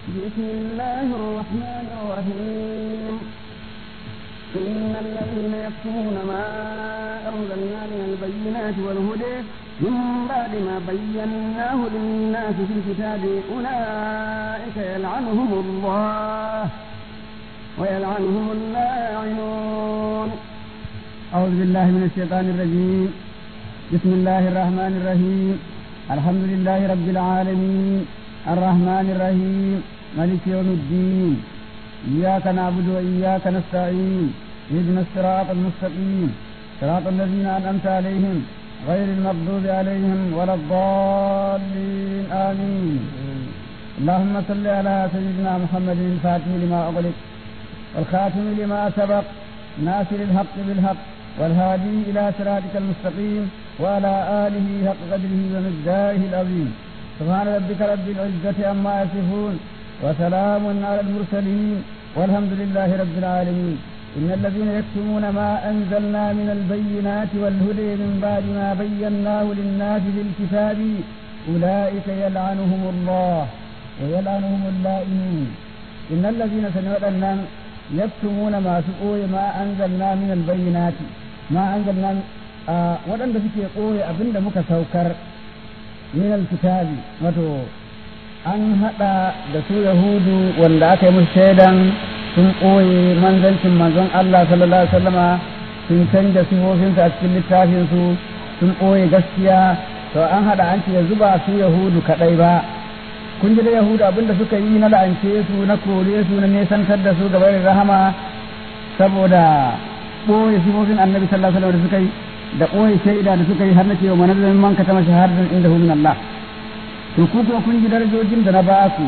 بسم الله الرحمن الرحيم إن الذين يكتمون ما أنزلنا من البينات والهدى من بعد ما بيناه للناس في الكتاب أولئك يلعنهم الله ويلعنهم اللاعنون أعوذ بالله من الشيطان الرجيم بسم الله الرحمن الرحيم الحمد لله رب العالمين الرحمن الرحيم ملك يوم الدين إياك نعبد وإياك نستعين اهدنا الصراط المستقيم صراط الذين أنعمت عليهم غير المغضوب عليهم ولا الضالين آمين اللهم صل على سيدنا محمد الفاتح لما أغلق والخاتم لما سبق ناصر الحق بالحق والهادي إلى صراطك المستقيم وعلى آله حق قدره ومقداره العظيم سبحان ربك رب العزة عما يصفون وسلام على المرسلين والحمد لله رب العالمين إن الذين يكتمون ما أنزلنا من البينات والهدى من بعد ما بيناه للناس في الكتاب أولئك يلعنهم الله ويلعنهم اللائمين إن الذين سنوأنا يكتمون ما سقوي ما أنزلنا من البينات ما أنزلنا آه ودن suke ɓoye abin da muka saukar min alkitabi wato an haɗa da su yahudu wanda aka yi musu shaidan sun ɓoye manzancin manzon Allah sallallahu alaihi wasallama sun canja sifofinsu a cikin littafinsu sun ɓoye gaskiya to an haɗa an ce yanzu ba su yahudu kaɗai ba kun ji da yahudu abinda suka yi na la'ance su na kore su na nesantar da su gaba da rahama saboda ɓoye sifofin annabi sallallahu alaihi wasallam da suka yi da ɓoye shaida da suka yi har na cewa manazalin man ka tama shahadatan inda min Allah to ku kuma kun ji darajojin da na ba su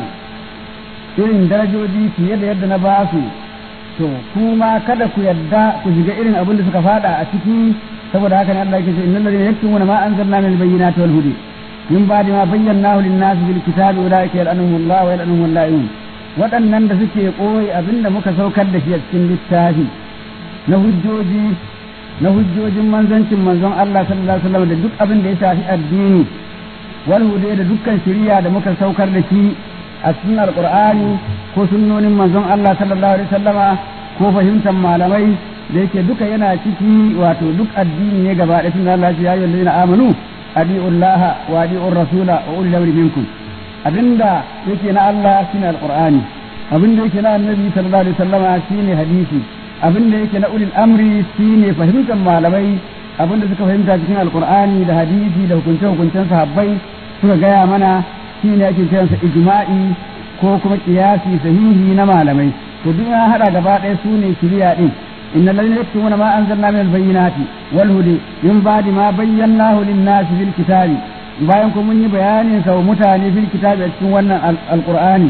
irin darajoji fiye da yadda na ba su to kuma kada ku yadda ku shiga irin abin da suka fada a ciki saboda haka ne Allah yake ce innal ladina yaktumuna ma anzalna min al-bayyinati wal hudi min ba'di ma bayyanahu lin-nas bil kitabi ulaika yal'anuhum Allah wa yal'anuhum al-la'in waɗannan da suke koyi abinda muka saukar da shi a cikin littafi na hujjoji na hujjojin manzancin manzon Allah sallallahu alaihi wasallam da duk abin da ya shafi addini wal hude da dukkan shari'a da muka saukar da shi a cikin alqur'ani ko sunnonin manzon Allah sallallahu alaihi wasallama ko fahimtar malamai da yake duka yana ciki wato duk addini ne gaba da sunan Allah ya yi allazina amanu adiullaha wa adiur rasula wa ulil amri minkum abinda yake na Allah shine alqur'ani abinda yake na annabi sallallahu alaihi wasallama shine hadisi abin da yake na ulil amri shine fahimtar malamai abin da suka fahimta cikin alkur'ani da hadisi da hukunce hukuncen sahabbai suka gaya mana shine ake kiransa ijma'i ko kuma kiyasi sahihi na malamai to duk ya hada gaba ɗaya su ne shiriya din innal ladina yaktumuna ma anzalna min albayyinati wal hudi min ba'di ma bayyanahu lin-nasi fil kitabi bayan kuma mun yi bayanin sa wa mutane fil kitabi a cikin wannan alqur'ani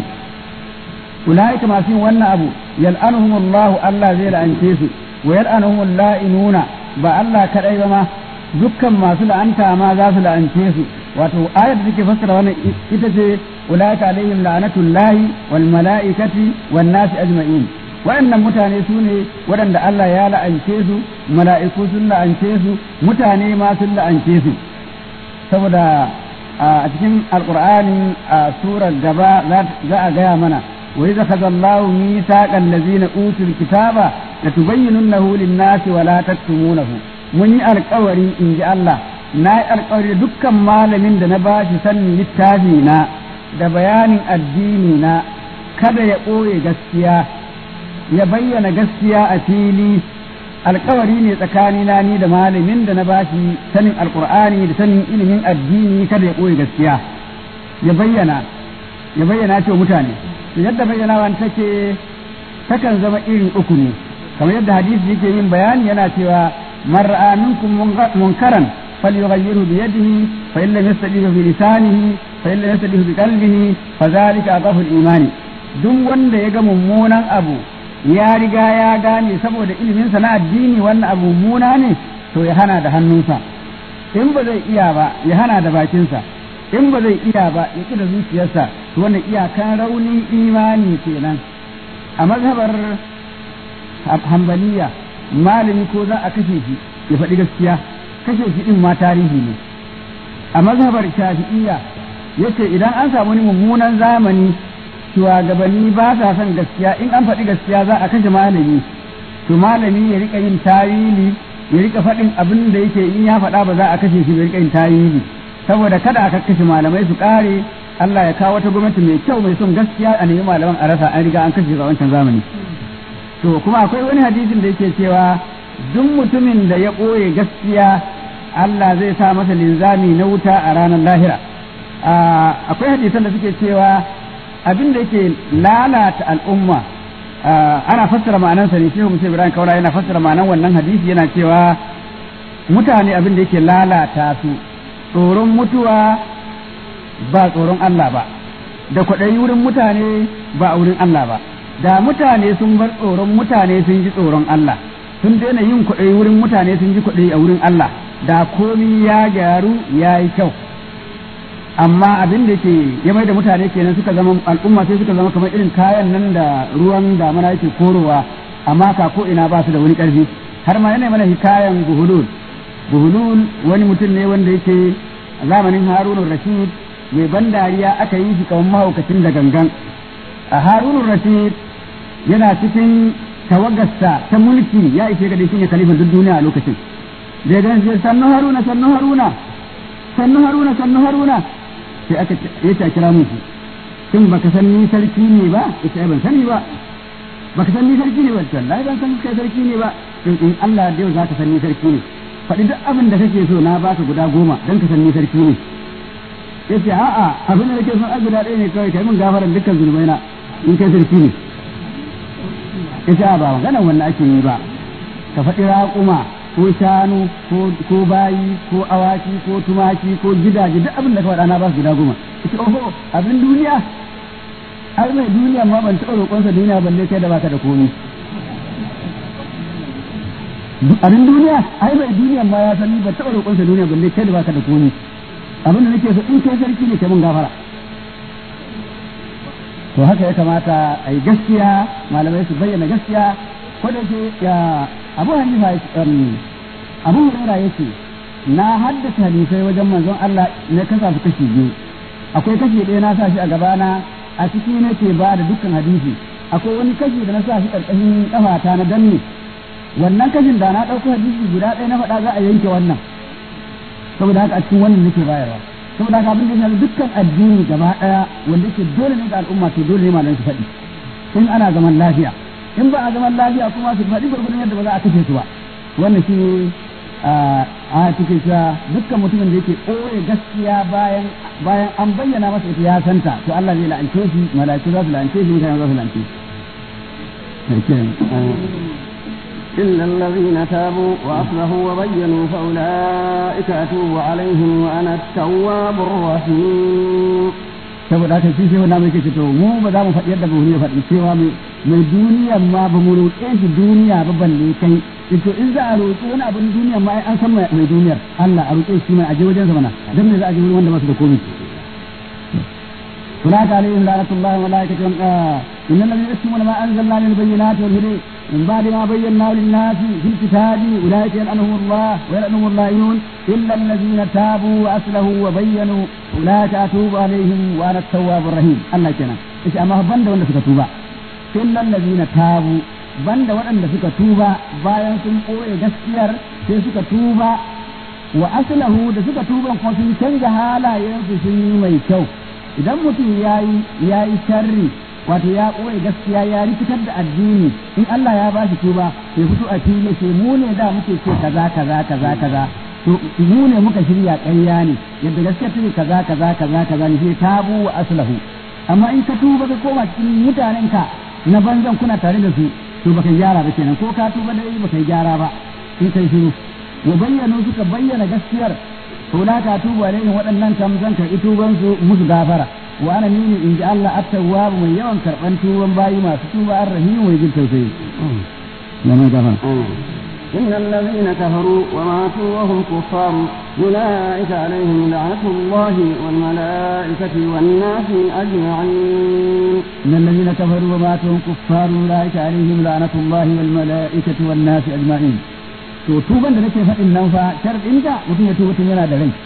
ulaika masu yin wannan abu yal'anuhum Allah Allah zai la'ance su wa yal'anuhum la'inuna ba Allah kadai ba ma dukkan masu la'anta ma za su la'ance su wato ayar da take fassara wannan ita ce ulaika alaihim la'natullahi wal mala'ikati wan nasi ajma'in waɗannan mutane su ne waɗanda Allah ya la'ance su mala'iku sun la'ance su mutane ma sun la'ance su saboda a cikin alqur'ani a surar gaba za a gaya mana وإذا أخذ الله ميثاق الذين أوتوا الكتاب لتبيننه للناس ولا تكتمونه mun yi alkawari in ji Allah na yi alkawari dukkan malamin da na ba shi sanin littafi na da bayanin addini na kada ya ɓoye gaskiya ya bayyana gaskiya a fili alkawari ne tsakanina ni da malamin da na ba shi sanin alkur'ani da sanin ilimin addini kada ya ɓoye gaskiya ya bayyana ya bayyana ce mutane yadda bayyanawan take takan zama irin uku ne kamar yadda hadisi yake yin bayani yana cewa man ra'a minkum munkaran falyughayyirhu bi yadihi fa in lam yastati bi lisanihi fa in lam yastati bi qalbihi fa dhalika adafu al-imani duk wanda ya ga mummunan abu ya riga ya gane saboda ilimin sa na addini wannan abu mummuna ne to ya hana da hannunsa in ba zai iya ba ya hana da bakinsa in ba zai iya ba ya ƙi da zuciyarsa to wannan iyakan raunin imani kenan a mazhabar hambaliya malami ko za a kashe shi ya faɗi gaskiya kashe shi din ma tarihi ne a mazhabar shafi'iyya yace idan an samu wani mummunan zamani shugabanni ba sa son gaskiya in an faɗi gaskiya za a kashe malami to malami ya rika yin tawili ya rika faɗin abin da yake in ya faɗa ba za a kashe shi ya rika yin tawili saboda kada aka kashe malamai su ƙare Allah ya kawo wata gwamnati mai kyau mai son gaskiya a nemi malaman a rasa an riga an kashe a wancan zamani to kuma akwai wani hadisin da yake cewa duk mutumin da ya ɓoye gaskiya Allah zai sa masa linzami na wuta a ranar lahira akwai hadisan da suke cewa abin da yake lalata al'umma ana fassara ma'anansa ne shehu musa ibrahim kaura yana fassara ma'anan wannan hadisi yana cewa mutane abin da yake lalata su tsoron mutuwa ba tsoron Allah ba da kwaɗayi wurin mutane ba a wurin Allah ba da mutane sun bar tsoron mutane sun ji tsoron Allah sun daina yin kwaɗayi wurin mutane sun ji kwaɗayi a wurin Allah da komi ya gyaru ya yi kyau amma abin da ke ya mai da mutane kenan suka zama al'umma sai suka zama kamar irin kayan nan da ruwan damana yake korowa amma ka ko ina ba su da wani ƙarfi har ma yana mana hikayan buhulul buhulul wani mutum ne wanda yake a zamanin harunun rashid mai ban dariya aka yi shi kamar mahaukacin da gangan a harunun rashid yana cikin tawagarsa ta mulki ya ishe ga shi ne kalifan duk duniya a lokacin da ya gani sannu haruna sannu haruna sannu haruna sannu haruna sai aka ya ta kira musu shin baka san ni sarki ne ba ita ban sani ba baka san ni sarki ne ba wallahi ban san kai sarki ne ba in in Allah da yau zaka san ni sarki ne faɗi duk abin da kake so na baka guda goma dan ka san ni sarki ne yace a'a abin da nake so a guda ɗaya ne kawai kai mun gafaran dukkan zunubai na in kai sarki ne yace a ba magana wannan ake yi ba ka faɗi raƙuma ko shanu ko bayi ko awaki ko tumaki ko gidaje duk abin da ka faɗa na ba su gida goma ita oho abin duniya ai mai duniya ma ban taɓa roƙonsa duniya balle kai da baka da komi abin duniya ai mai duniya ma ya sani ban taɓa roƙonsa duniya balle kai da baka da komi abin da nake so in kai sarki ne kai mun gafara to haka ya kamata a yi gaskiya malamai su bayyana gaskiya ko da ke ya abu hanifa abu hurairah yace na haddace hadisai wajen manzon Allah na kasa su kashi biyu akwai kashi ɗaya na sa shi a gabana a ciki nake ba da dukkan hadisi akwai wani kashi da na sa shi ƙarƙashin ƙafata na danne wannan kashin da na ɗauko hadisi guda ɗaya na faɗa za a yanke wannan saboda haka a cikin wannan nake bayarwa saboda haka abin da ya dukkan addini gaba ɗaya wanda yake dole ne ga al'umma to dole ne malamai su faɗi in ana zaman lafiya in ba a zaman lafiya kuma su faɗi gurgurin yadda ba za a kashe su ba wannan shi a cikin cewa dukkan mutumin da yake ɓoye gaskiya bayan bayan an bayyana masa ita ya santa to Allah zai la'ance shi malaiku za su la'ance shi mutane za su la'ance shi إلا الذين تابوا وأصلحوا وبينوا فأولئك أتوب عليهم وأنا التواب الرحيم saboda haka shi shehu na mai kace to mu ba za mu faɗi yadda buhuri ya faɗi cewa mai duniya ma ba mu roƙe shi duniya ba balle kai to in za a roƙi wani abin duniya ma an san mai duniyar Allah a roƙe shi mai aje wajen sa mana dan me za a je wurin wanda ba su da komai هناك عليهم لعنة الله وملائكته إن الذين يكتمون ما أنزلنا من البينات والهدى من بعد ما بيناه للناس في الكتاب أولئك يلعنهم الله ويلعنهم اللاعنون إلا الذين تابوا وأصلحوا وبينوا أولئك أتوب عليهم وأنا التواب الرحيم الله كنا إيش أما بند ولا سكا توبا إلا الذين تابوا بند ولا سكا توبا bayan sun ɓoye gaskiyar sai suka tuba wa aslahu da suka tuba kuma sun canza halayensu sun yi mai kyau idan mutum ya yi sharri wato ya ɓoye gaskiya ya rikitar da addini in Allah ya ba shi tuba sai fito a fili ce mu ne da muke ce kaza kaza kaza kaza to mu ne muka shirya ƙarya ne yadda gaskiya take kaza kaza kaza kaza ne sai tabu wa aslahu amma in ka tuba ka koma cikin mutanen ka na banzan kuna tare da su to baka gyara ba kenan ko ka tuba da baka gyara ba in kai shiru wa bayyana suka bayyana gaskiyar to la ka tuba ne waɗannan kam zan karɓi tuban su musu gafara wa ana nini in ji Allah at-tawwab mai yawan karɓan tuban bayi masu tuba ar-rahim mai jin tausayi na mai gafara إن الذين كفروا وماتوا وهم كفار أولئك عليهم لعنة الله والملائكة والناس أجمعين إن الذين كفروا وماتوا وهم كفار أولئك عليهم لعنة الله والملائكة والناس أجمعين to tuban da nake faɗin nan fa sharɗinta mutum ya tuba tun yana da rai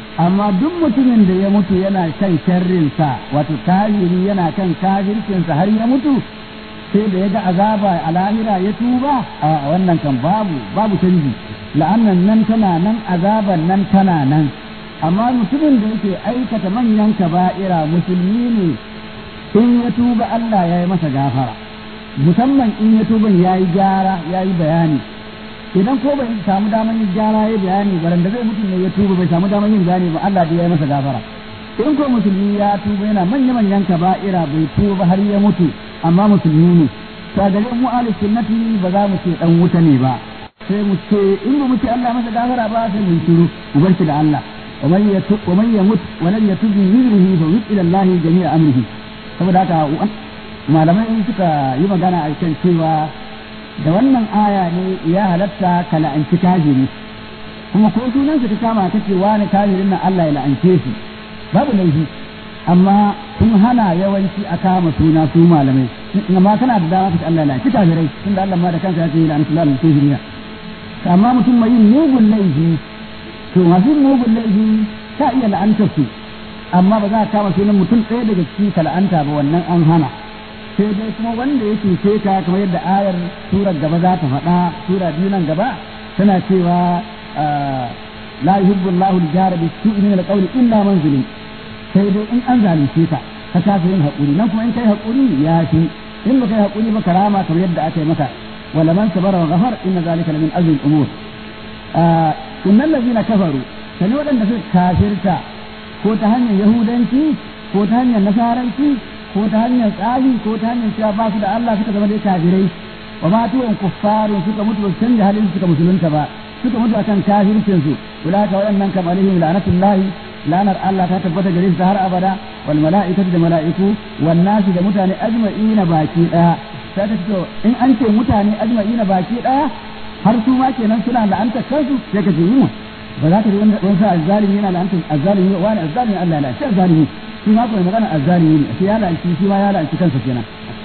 amma duk mutumin da ya mutu yana kan sharrinsa wato kafiri yana kan kafircinsa har ya mutu sai da ya ga azaba a lahira ya tuba a wannan kan babu babu canji la'annan nan tana nan azaban nan tana nan amma mutumin da yake aikata manyan kaba'ira musulmi ne in ya tuba Allah ya yi masa gafara musamman in ya tuban ya yi gyara ya yi bayani idan ko bai samu damar yin gyara ya bayani baran da zai mutum ne ya tuba bai samu damar yin gane ba Allah da ya yi masa gafara in ko musulmi ya tuba yana manya manyan kaba'ira bai tuba har ya mutu amma musulmi ne to da mu ahli sunnati ba za mu ce dan wuta ne ba sai mu ce in ba mu ce Allah masa gafara ba sai mu shiru mu bar shi da Allah ومن يتوب ومن يمت ولم يتوب من ذنبه فوت الى الله جميع امره saboda haka malamai suka yi magana a kan cewa da wannan aya ne ya halatta ka la'anci kafiri kuma ko sunan ka kama kace wani kafirin nan Allah ya la'ance shi babu laifi amma sun hana yawanci a kama suna su malamai amma kana da dama kace Allah ya la'anci kafirai tunda Allah ma da kansa ya ce la'antu Allah al-kafirina amma mutum mai yin mugun laifi to masu mugun laifi ka iya la'antar su amma ba za a kama sunan mutum ɗaya daga ciki ka la'anta ba wannan an hana sai dai kuma wanda ya cuce ka kamar yadda ayar surar gaba za ta faɗa sura biyu nan gaba tana cewa la yuhibbu Allahu al-jara bi su'i min al-qawli illa man zulim sai dai in an zalunce ka ka kasa yin haƙuri nan kuma in kai haƙuri ya fi in ba kai haƙuri ba karama kamar yadda aka yi maka wala man sabara wa ghafar inna zalika lamin azmi al-umur innal ladina kafaru sani waɗanda suka kafirta ko ta hanyar yahudanci ko ta hanyar nasaranci ko ta hanyar tsafi ko ta hanyar cewa ba su da Allah suka zama dai kafirai wa ma tuwan kuffarun suka mutu ba su canja halin suka musulunta ba suka mutu akan kafircin su ulaka waɗannan kam alaihim la'natullahi lanar Allah ta tabbata gare su har abada wal mala'ikatu da mala'iku wan nasi da mutane ajma'ina baki daya sai ta ce in an ce mutane ajma'ina baki daya har su ma kenan suna la'antar kansu sai ka ce yi ba za ka ji wani sa azzalimi yana la'antar azzalimi wani azzalimi Allah ya la'anci azzalimi shi ma kuma magana azzalimi ne shi ya la'anci shi ma ya la'anci kansa kenan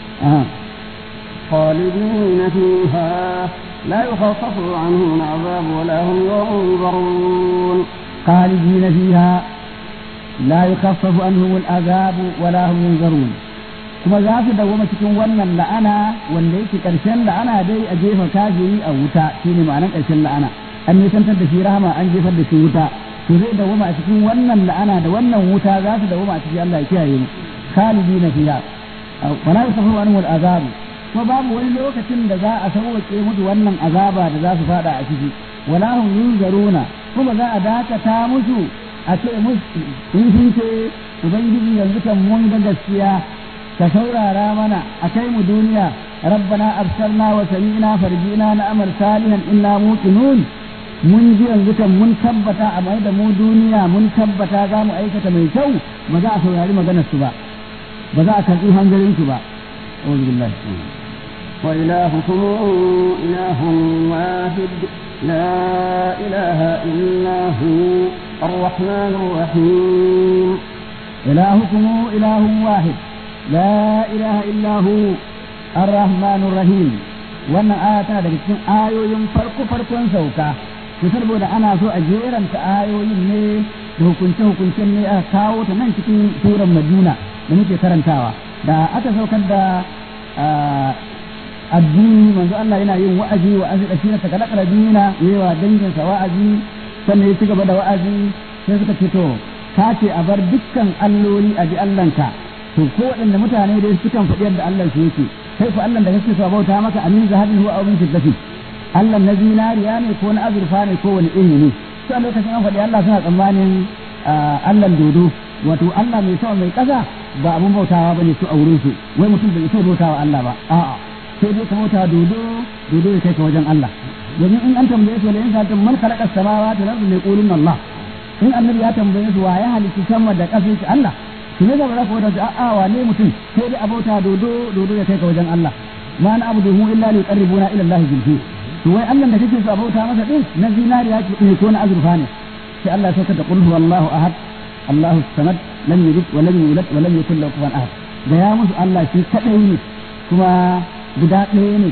خالدين فيها لا يخفف عنهم العذاب ولا هم ينظرون خالدين فيها لا يخفف عنهم العذاب ولا هم ينظرون kuma za su dawoma cikin wannan la'ana wanda yake ƙarshen la'ana dai a jefa kafiri a wuta shine ma'anar ƙarshen la'ana an nisantar da shi rahama an jefar da shi wuta to zai dawoma a cikin wannan la'ana da wannan wuta za su dawoma a cikin Allah ya kiyaye mu khalidina fiha wala yusafu anhu al'azab kuma babu wani lokacin da za a sauke musu wannan azaba da za su fada a ciki wala hum yunzaruna kuma za a dakata musu a ce musu in sun ce ubangiji yanzu kan mun ga gaskiya ka saurara mana a kai mu duniya rabbana absarna wa sami'na farjina na amal salihan inna muqinun mun ji yanzu kan mun tabbata a mai da mu duniya mun tabbata za mu aikata mai kyau ba za a saurari maganar su ba ba za a karɓi hanzarin su ba أعوذ بالله وإلهكم إله واحد لا إله إلا هو الرحمن الرحيم إلهكم إله واحد لا إله إلا هو الرحمن الرحيم wannan aya tana daga cikin ayoyin farko farkon sauka to saboda ana so a jeranta ayoyin ne da hukunce hukuncen ne aka kawo ta nan cikin suran Madina da muke karantawa da aka saukar da addini manzo Allah yana yin wa'azi wa azi da shine saka lakar dina yawa dangin sa wa'azi sannan ya ci gaba da wa'azi sai suka ce to ka ce a bar dukkan alloli a ji Allahnka to ko waɗanda mutane dai sukan faɗi yadda Allah su yake kai fa Allah da kake so bauta maka amin zahabin huwa abin fiddati Allah na zinariya ne ko na azurfa ne ko wani iri ne to a lokacin an faɗi Allah suna tsammanin Allah dodo wato Allah mai sama mai ƙasa ba abun bautawa bane su a wurin su wai mutum bai so bautawa Allah ba a'a sai dai ka bauta dodo dodo ya kai ka wajen Allah domin in an tambaye su in sa'atun man khalaqa samawati wal ardi yaqulun Allah in annabi ya tambaye su wa ya halitta sama da ƙasa shi Allah to ne ba za ku wata a'a wane mutum sai dai abauta dodo dodo ya kai ka wajen Allah ma na abuduhu illa li yuqarribuna ila Allah zulfi to wai Allah da kake so abauta masa din na zinariya ne ko na azurfa ne sai Allah ya saukar da qul huwallahu ahad Allahu samad lam yalid wa lam yulad wa lam yakul lahu kufuwan ahad da ya musu Allah shi kadai ne kuma guda ɗaya ne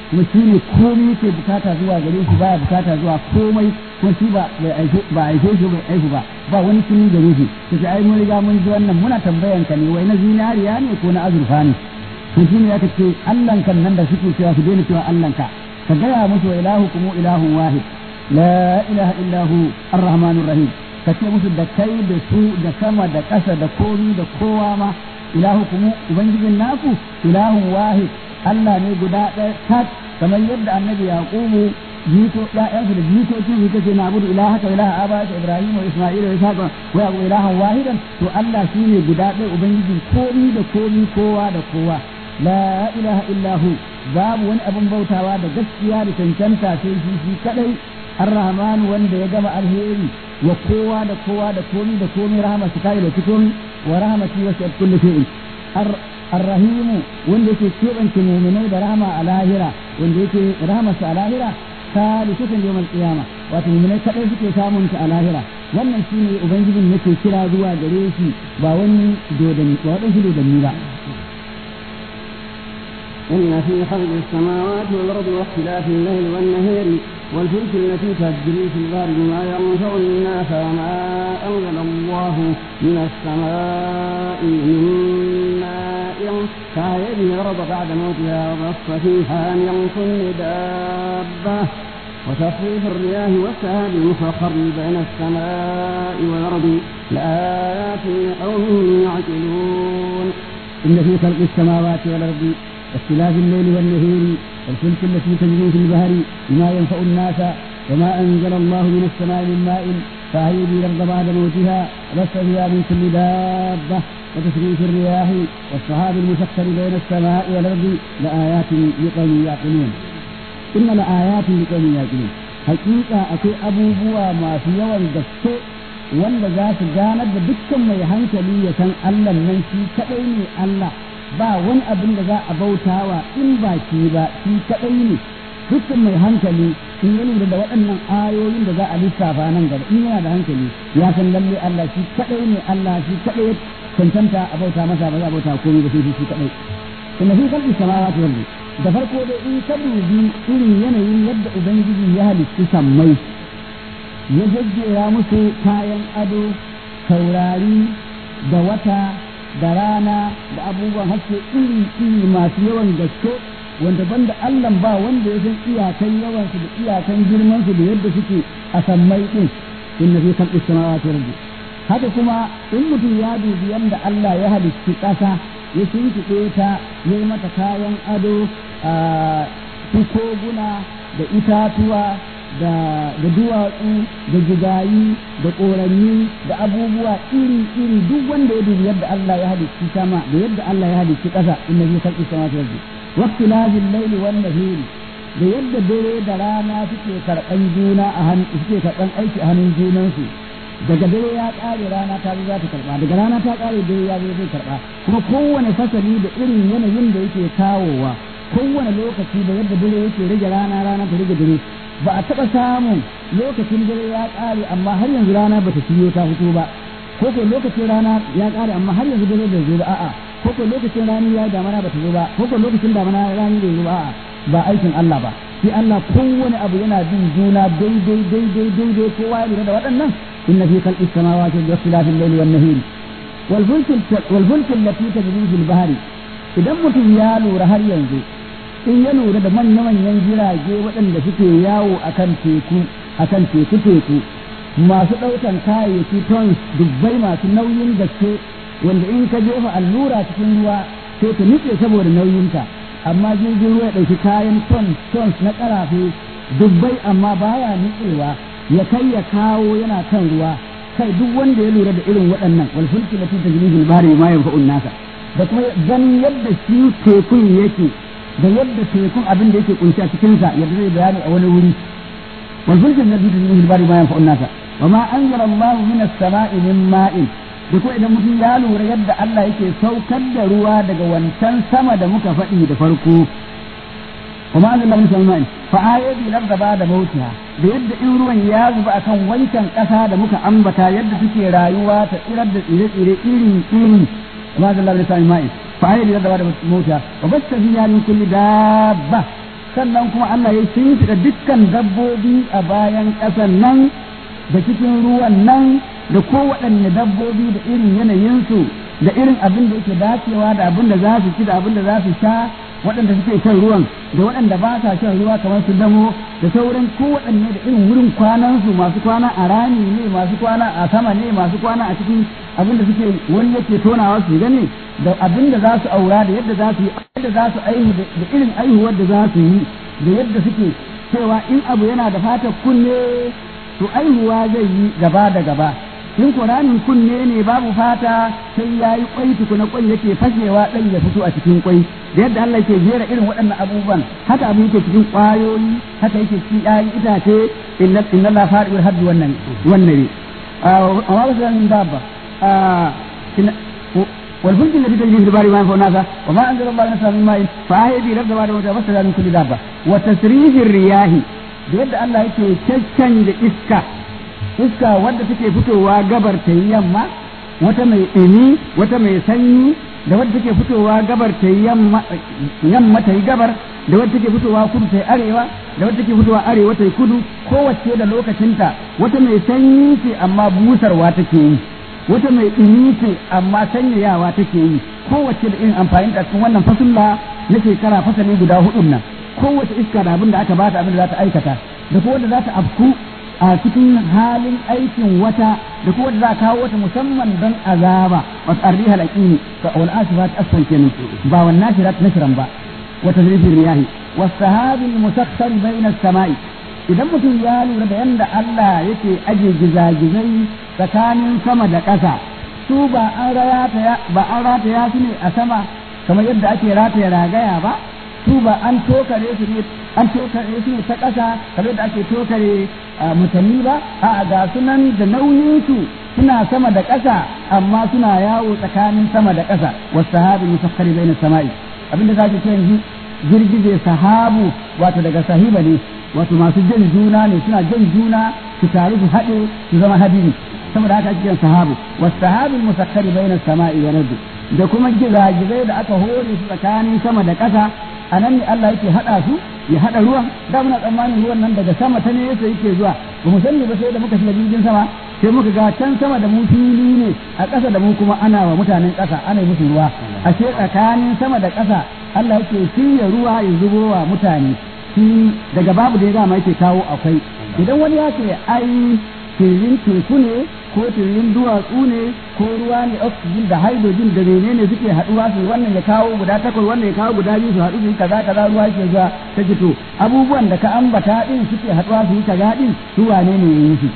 kuma shi ne komai ke bukata zuwa gare shi baya bukata zuwa komai ko shi ba bai aike ba aike shi bai aihu ba ba wani kini gare shi to sai ai mun riga mun ji wannan muna tambayan ka ne wai na zinariya ne ko na azurfa ne to shi ne aka ce Allah kan nan da suke cewa su daina cewa Allah ka ka gaya musu wa ilahukum ilahun wahid la ilaha illa hu arrahmanur rahim ka ce musu da kai da su da sama da ƙasa da komi da kowa ma ilahukum ubangijin naku ilahun wahid Allah ne guda ɗaya tak kamar yadda annabi yaqubu jiko ya'yansu da jikokin su kace na abudu ilaha ka ilaha aba ibrahim wa isma'il wa ishaq wa yaqub ilahan wahidan to Allah shine guda ɗaya ubangijin komi da komi kowa da kowa la ilaha illa hu babu wani abin bautawa da gaskiya da cancanta sai shi shi kadai ar-rahman wanda ya gama alheri wa kowa da kowa da komi da komi rahama su kai da cikin wa rahmati wa shat kulli shay'in ar-rahim wanda yake kebance mu'minai da rahama a lahira wanda yake rahama su a lahira salisatan yawmal qiyama wato mu'minai kadai suke samun ta a lahira wannan shine ubangijin yake kira zuwa gare shi ba wani dodani ba wadansu dodanni ba إن في خلق السماوات والأرض واختلاف الليل والنهار والفلك التي تجري في البحر بما ينفع الناس وما أنزل الله من السماء من ماء فأحيا به الأرض بعد موتها وبث فيها من كل دابة وتصريف الرياح والسهاب المسخر بين السماء والأرض لآيات لقوم يعقلون إن في خلق السماوات والأرض واختلاف الليل والنهار والفلك التي تجري في البحر بما ينفع الناس وما أنزل الله من السماء من ماء فأحيي به الأرض بعد موتها وبث فيها من كل دابة وتسريف الرياح والسحاب المسخر بين السماء والأرض لآيات لقوم يعقلون إن لآيات لقوم يعقلون حقيقة أكي أبو بوا ما في يوم دسته wanda za su ganar da dukkan mai hankali ya san Allah nan shi kaɗai ne Allah ba wani abin da za a bautawa in ba shi ba shi kaɗai ne dukkan mai hankali in ya lura da waɗannan ayoyin da za a lissafa nan gaba in yana da hankali ya san lalle Allah shi kaɗai ne Allah shi kaɗai cancanta a bauta masa ba za a bauta komai ba sai shi kaɗai inna fi khalqi samawati wal da farko dai in ka dubi irin yanayin yadda ubangiji ya halicci sammai ya jajjera musu kayan ado taurari da wata da rana da abubuwan haske iri iri masu yawan gaske wanda banda Allah ba wanda ya san iyakan yawansu da iyakan girmansu da yadda suke a sammai din inna fi khalqis samawati wal haka kuma in mutum ya dubi yadda Allah ya halicci ƙasa ya shimfiɗe ta ya yi mata kayan ado a koguna da itatuwa da da duwatsu da jigayi da ƙoranni da abubuwa iri-iri duk wanda ya dubi yadda Allah ya halicci sama da yadda Allah ya halicci ƙasa inna fi khalqi samawati wal ardi waqtilafil layli wan nahari da yadda dare da rana suke karɓan juna a hannu suke karɓan aiki a hannun junansu daga dare ya ƙare rana ta zo za ta karɓa daga rana ta ƙare dare ya zo zai karɓa kuma kowane fasali da irin yanayin da yake kawowa kowane lokaci da yadda dare yake rage rana rana ta rage dare ba a taɓa samun lokacin dare ya ƙare amma har yanzu rana ba ta shiyo ta fito ba ko ko lokacin rana ya ƙare amma har yanzu dare bai zo ba a'a ko ko lokacin rani ya damana ba ta zo ba ko ko lokacin damana rani bai zo ba a'a ba aikin Allah ba shi Allah kowane abu yana bin juna daidai daidai daidai kowa ya lura da waɗannan inna fi khalqis samawati wa ikhtilafil layli wan nahari wal fulk wal fulk allati tajri fil bahri idan mutum ya lura har yanzu in ya lura da manya-manyan jirage waɗanda suke yawo a kan teku a kan teku-teku masu ɗaukan kayayyaki tons dubbai masu nauyin gaske wanda in ka jefa allura cikin ruwa sai ta nutse saboda nauyinta amma jirgin ruwa ya ɗauki kayan tons tons na ƙarafe dubbai amma baya nutsewa ya kai ya kawo yana kan ruwa kai duk wanda ya lura da irin waɗannan wal fulki lati tajri fil bahri ma yanfa'un nasa da kuma ganin yadda shi tekun yake da yadda tekun abin da yake kunshi a cikinsa yadda zai bayani a wani wuri wal fulkin nabi da zuhul bari ma yanfa'un nasa wa ma anzala Allahu min as-sama'i min ma'in da ko idan mutum ya lura yadda Allah yake saukar da ruwa daga wancan sama da muka faɗi da farko wa ma anzala min as-sama'i fa ayati larda ba da mautiha da yadda in ruwan ya zuba akan wancan ƙasa da muka ambata yadda suke rayuwa ta tsirar da tsire-tsire iri iri wa ma anzala min as-sama'i ma'in فعيد يد بعد موتها وبث فيها من كل دابة sannan kuma Allah ya shimfiɗa dukkan dabbobi a bayan ƙasan nan da cikin ruwan nan da kowaɗanne dabbobi da irin yanayinsu da irin abin da yake dacewa da abin da za su ci da abin da za su sha waɗanda suke shan ruwan da waɗanda ba sa shan ruwa kamar su damo da sauran kowaɗanne da irin wurin kwanansu masu kwana a rami ne masu kwana a sama ne masu kwana a cikin abin da suke wani yake tonawa su gane da abin da za su aura da yadda za su yi yadda za su aihu da irin aihuwar da za su yi da yadda suke cewa in abu yana da fatar kunne to aihuwa zai yi gaba da gaba in Qur'anin kunne ne babu fata sai ya yi kwai tukuna kwai yake fashewa ɗan ya fito a cikin kwai da yadda Allah ke jera irin waɗannan abubuwan haka abu yake cikin ƙwayoyi haka yake cikin ƴaƴan itace inna inna la fa'il haddi wannan wannan ne amma ba sai min dabba والفلك التي تجري في البحر ما ينفع الناس وما انزل الله من من ماء فاحيا به الارض بعد موتها فاستدعى من كل دابه وتسريف الرياح da yadda Allah yake caccanja iska iska wadda take fitowa gabar ta yi yamma wata mai ɗumi wata mai sanyi da wadda take fitowa gabar ta yi yamma ta yi gabar da wadda take fitowa kudu ta yi arewa da wadda take fitowa arewa ta yi kudu kowace da lokacinta wata mai sanyi ce amma busarwa take yi wata mai ɗumi ce amma sanyayawa take yi kowace da irin amfani da cikin wannan fasulla na shekara fasali guda hudun nan kowace iska da abin da aka bata abin da za ta aikata da kuma wanda za ta afku a cikin halin aikin wata da kuma wanda za a kawo wata musamman don azaba wasu arrihal aqini ka wal asifat asfan kenan ba wan nashirat nashran ba wa tadribir riyahi was sahabil musakhkhar bayna as-sama'i idan mutum ya lura da yanda Allah yake aje gizagizai tsakanin sama da ƙasa su ba an rataya ba an rataya su ne a sama kamar yadda ake rataya ragaya ba su ba an tokare su ne an tokare su ne ta ƙasa kamar yadda ake tokare mutane ba a ga sunan da nauyin su suna sama da ƙasa amma suna yawo tsakanin sama da ƙasa wasu sahabi musaffari bai na sama'i abinda za ki ce yanzu girgije sahabu wato daga sahiba ne wato masu jan juna ne suna jan juna su taru su haɗe su zama hadiri saboda haka ake kiran sahabu wasu sahabin musakkari bai na sama'i wa rabbi da kuma gizagizai da aka hore su tsakanin sama da ƙasa a nan ne Allah yake haɗa su ya haɗa ruwan da muna tsammanin ruwan nan daga sama ta ne yasa yake zuwa ba mu sani ba sai da muka shiga jirgin sama sai muka ga can sama da mu fili ne a ƙasa da mu kuma ana wa mutanen ƙasa ana yi musu ruwa ashe tsakanin sama da ƙasa Allah yake shirya ruwa ya zubo wa mutane shi daga babu da ya dama yake kawo akwai idan wani ya ce ai tirin teku ne ko tirin duwatsu ne ko ruwa ne oxygen da hydrogen da menene suke haɗuwa su wannan ya kawo guda takwas wannan ya kawo guda biyu su haɗu su yi kaza kaza ruwa ke zuwa ta fito abubuwan da ka ambata din suke haɗuwa su yi kaza din su wane ne ya yi su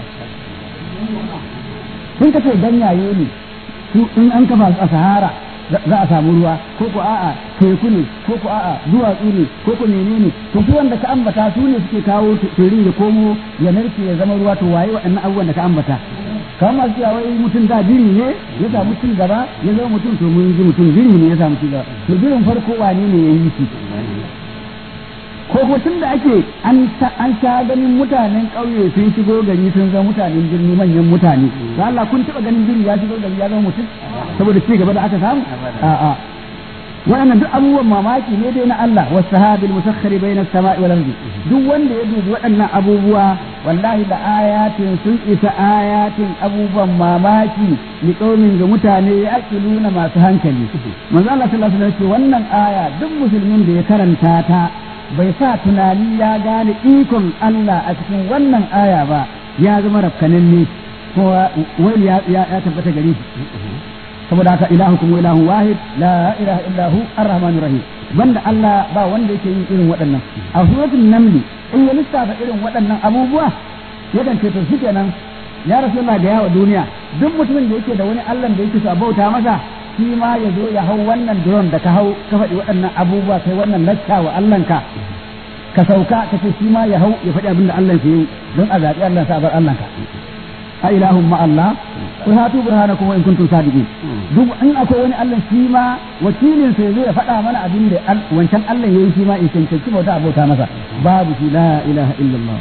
sun kace ganyaye ne su in an kafa su a sahara za a samu ruwa ko ko a'a teku ne ko ko a'a duwatsu ne ko ko menene to su wanda ka ambata su ne suke kawo tirin ya komo ya narke ya zama ruwa to waye waɗannan abubuwan da ka ambata kamar masu cewa wai mutum da biri ne ya samu cin gaba ya zama mutum to mun ji mutum biri ne ya samu cin gaba to birin farko wane ne ya yi shi ko ko tun da ake an sha ganin mutanen ƙauye sun shigo gari sun zama mutanen birni manyan mutane to Allah kun taɓa ganin biri ya shigo gari ya zama mutum saboda ci gaba da aka samu a'a waɗannan duk abubuwan mamaki ne dai na Allah was sahabil musakhkhari bayna as-sama'i wal ardi duk wanda ya dubi waɗannan abubuwa wallahi da ayatin sun isa ayatin abubuwan mamaki li qaumin ga mutane ya aqiluna masu hankali manzo Allah sallallahu alaihi wasallam wannan aya duk musulmin da ya karanta ta bai sa tunani ya gane ikon Allah a cikin wannan aya ba ya zama rafkananne ko wai ya tabbata gare shi saboda haka ilahukum ilahun wahid la ilaha illa hu arrahmanur rahim banda Allah ba wanda yake yin irin waɗannan a suratul naml in ya lissafa irin waɗannan abubuwa yakan ce to shikenan ya rasulullah ga yawa duniya duk mutumin da yake da wani Allah da yake so bauta masa shi ma ya zo ya hau wannan drone da ka hau ka faɗi waɗannan abubuwa kai wannan lacca wa Allahnka ka sauka ka ce shi ma ya hau ya faɗi abin da Allah ke yi don a zaɓi Allah sa bar Allahnka a ilahun ma Allah ku hatu burhanakum wa in kuntum sadiqin duk in akwai wani Allah shi ma wakilin sai zai faɗa mana abin da wancan Allah yayi shi ma in cancanci bauta abota masa babu shi la ilaha illallah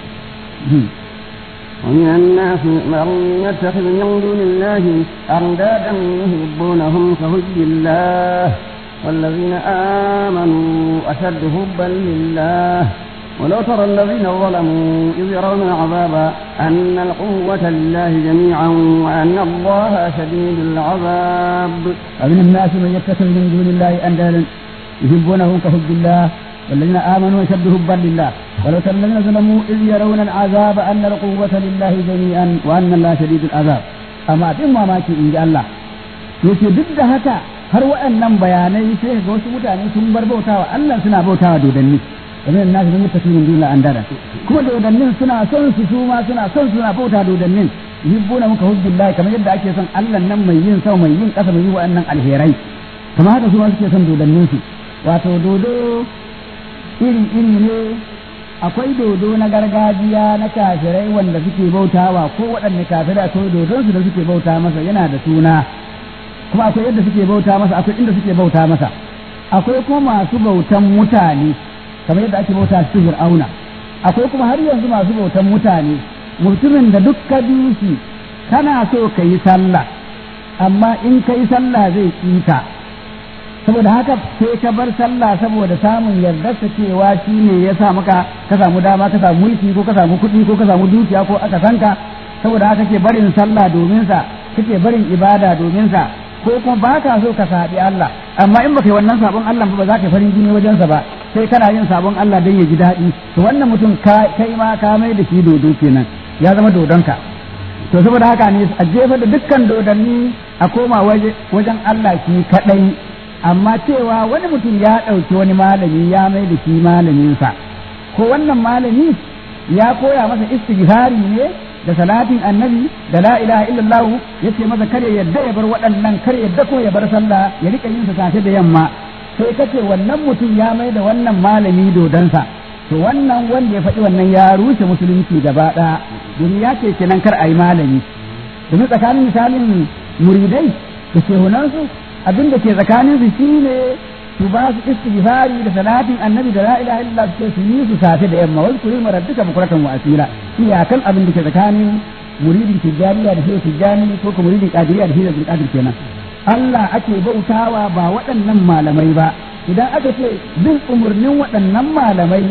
ومن الناس من يتخذ من دون الله أندادا يحبونهم كحب الله والذين آمنوا أشد حبا لله ولو ترى الذين ظلموا إذ يرون العذاب أن القوة لله جميعا وأن الله شديد العذاب ومن الناس من يتخذ من دون الله أندادا يحبونهم كحب الله والذين آمنوا أشد حبا لله ولو ترى الذين ظلموا إذ يرون العذاب أن القوة لله جميعا وأن الله شديد العذاب أما تم ما إن جاء الله yake duk da haka har waɗannan bayanai sai ga wasu mutane sun bar bautawa Allah suna bautawa dodanni kamar nasu sun mutaki min duniya an dada kuma dodannin suna son su su ma suna son suna bauta dodannin yubbuna muka hubbillahi kamar yadda ake son Allah nan mai yin sama mai yin kasa mai yi wa'annan alherai kamar haka su ma suke son dodannin su wato dodo iri iri ne akwai dodo na gargajiya na kafirai wanda suke bautawa ko waɗanne kafirai akwai dodon su da suke bauta masa yana da suna kuma akwai yadda suke bauta masa akwai inda suke bauta masa akwai kuma masu bautan mutane kamar yadda ake bauta su fir'auna akwai kuma har yanzu masu bautan mutane mutumin da duk ka bi shi kana so ka yi sallah amma in ka yi sallah zai ƙita saboda haka sai ka bar sallah saboda samun yardarsa cewa shi ne ya sa maka ka samu dama ka samu mulki ko ka samu kuɗi ko ka samu dukiya ko aka sanka saboda haka ke barin sallah domin sa kake barin ibada domin sa ko kuma ba ka so ka saɓi Allah amma in baka yi wannan sabon Allah ba za ka farin jini wajensa ba sai kana yin sabon Allah don ya ji daɗi to wannan mutum kai ma ka mai da shi dodo kenan ya zama dodonka to saboda haka ne a jefa da dukkan dodanni a koma wajen Allah shi kaɗai amma cewa wani mutum ya ɗauki wani malami ya mai da shi malaminsa ko wannan malami ya koya masa istighfari ne da salatin annabi da la ilaha illallah yace masa kare yadda ya bar waɗannan kare yadda ko ya bar sallah ya rika yin sa safe da yamma sai kace wannan mutum ya mai da wannan malami dodansa to wannan wanda ya faɗi wannan ya rushe musulunci gaba ɗaya domin ya ce kenan kar a yi malami domin tsakanin misalin muridai da shehunansu abin da ke tsakanin su shine su ba su istighfari da salatin annabi da la ilaha illallah su su yi su safe da yamma wasu kuri marabbika bukuratan wa asila iyakan abin da ke tsakanin muridin tijjaniya da shehu tijjani ko kuma muridin kadiriya da shehu qadir kenan Allah ake bautawa ba waɗannan malamai ba idan aka ce bin umarnin waɗannan malamai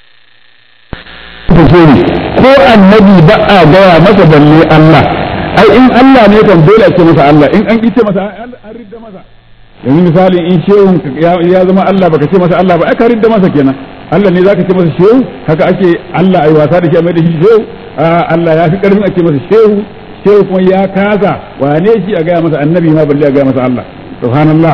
ko annabi ba a gaya masa balle Allah ai in Allah ne kan dole a ce masa Allah in an kice masa an ridda masa yanzu misali in shehun ya zama Allah baka ce masa Allah ba aka ridda masa kenan Allah ne zaka ce masa shehu haka ake Allah ai wasa da shi a mai da shi shehu Allah ya fi karfin a ce masa shehu shehu kuma ya kaza wane shi a gaya masa annabi ma balle a gaya masa Allah subhanallah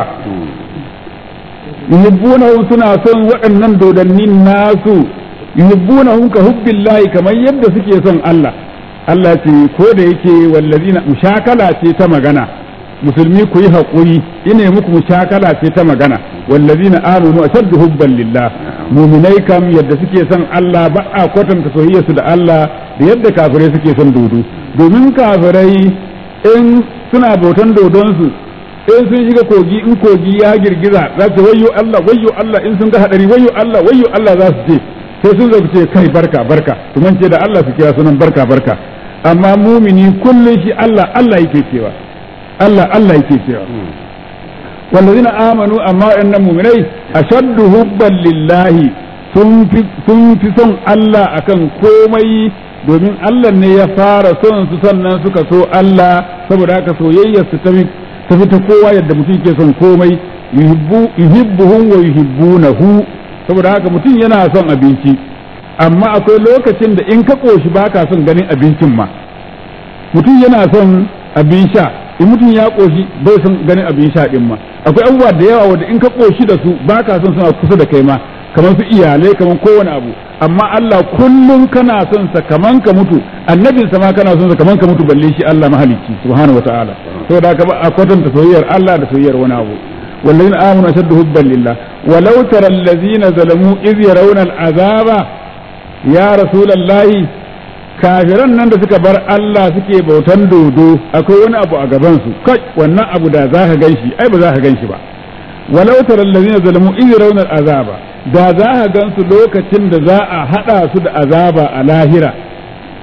yuhibbunahum suna son waɗannan dodannin nasu yuhibbunahum ka hubbillahi kamar yadda suke son Allah Allah ce ko da yake wallazina mushakala ce ta magana musulmi ku yi haƙuri ina muku mushakala ce ta magana wallazina amanu ashaddu hubban lillah mu'minai kam yadda suke son Allah ba a kwatanta soyayyarsu da Allah da yadda kafirai suke son dodo domin kafirai in suna bautan dodonsu in sun shiga kogi in kogi ya girgiza za su wayyo Allah wayyo Allah in sun ga hadari wayyo Allah wayyo Allah za su ce sai sun zo ce kai barka barka su mance da Allah su kira sunan barka barka amma mumini kullum shi Allah Allah yake cewa Allah Allah yake cewa wallazina amanu amma waɗannan muminai ashaddu hubban lillahi sun fi sun fi son Allah akan komai domin Allah ne ya fara son su sannan suka so Allah saboda haka soyayyar su ta fi ta kowa yadda mutum ke son komai yuhibbuhum wa yuhibbunahu saboda haka mutum yana son abinci amma akwai lokacin da in ka koshi baka son ganin abincin ma mutum yana son abin sha in mutum ya koshi bai son ganin abin sha din ma akwai abubuwa da yawa wanda in ka koshi da su baka son suna kusa da kai ma kamar su iyalai kamar kowane abu amma Allah kullum kana son sa kaman ka mutu annabin sa ma kana son sa kaman ka mutu balle shi Allah mahalicci subhanahu wataala saboda haka a kwatanta soyayyar Allah da soyayyar wani abu والذين آمنوا أشد حبا لله ولو ترى الذين ظلموا إذ يرون العذاب يا رسول الله kafiran nan da suka bar Allah suke bautan dodo akwai wani abu a gabansu kai wannan abu da za ka gan shi ai ba za ka gan shi ba walau tara allazina zalamu iz yarawna azaba da za ka gan su lokacin da za a hada su da azaba a lahira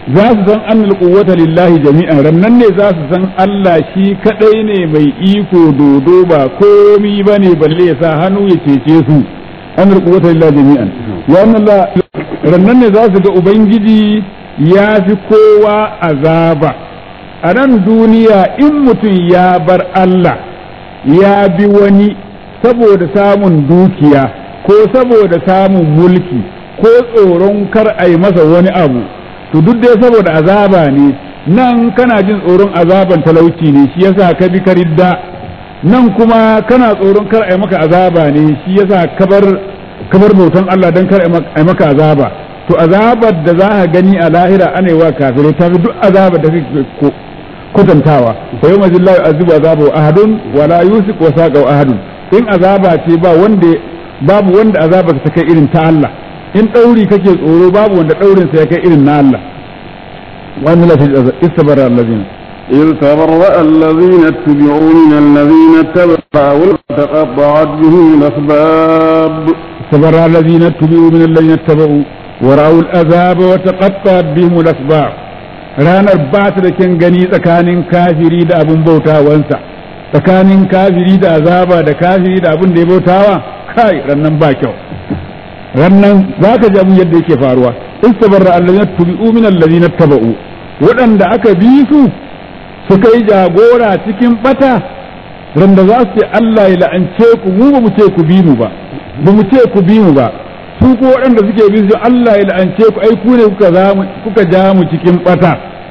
za su san annal quwwata lillahi jami'an rannan ne za su san Allah shi kadai ne mai iko dodo ba komi bane balle ya sa hannu ya cece su annal quwwata lillahi jami'an ya annalla rannan ne za su ga ubangiji ya fi kowa azaba a nan duniya in mutum ya bar Allah ya bi wani saboda samun dukiya ko saboda samun mulki ko tsoron kar a yi masa wani abu to duk dai saboda azaba ne nan kana jin tsoron azaban talauci ne shi yasa ka bi karidda nan kuma kana tsoron kar a yi maka azaba ne shi yasa kabar kabar bautan Allah dan kar a yi maka azaba to azabar da za ka gani a lahira ana yi wa kafirai ta fi duk azabar da kake kwatantawa fa yau majillahi azubu azabu ahadun wala yusik wa saqa ahadun in azaba ce ba wanda babu wanda azaba ta kai irin ta Allah in ɗauri kake tsoro babu wanda ɗaurin sa ya kai irin na Allah wani lafi istabara allazina إذ تبرأ الذين اتبعوا من الذين اتبعوا وتقطعت بهم الأسباب استبرأ الذين اتبعوا من الذين اتبعوا ورأوا العذاب وتقطعت بهم الأسباب ranar ba ta da kyan gani tsakanin kafiri da abin bautawansa tsakanin kafiri da azaba da kafiri da abin da ya bautawa kai rannan ba kyau rannan za ka ji abin yadda yake faruwa istabarra allazina tubi'u min allazina taba'u waɗanda aka bi su suka yi jagora cikin bata randa za su ce Allah ya la'ance ku mu ba mu ce ku bi mu ba ba mu ce ku bi mu ba su ko waɗanda suke bi su Allah ya la'ance ku ai ku ne kuka ja mu cikin bata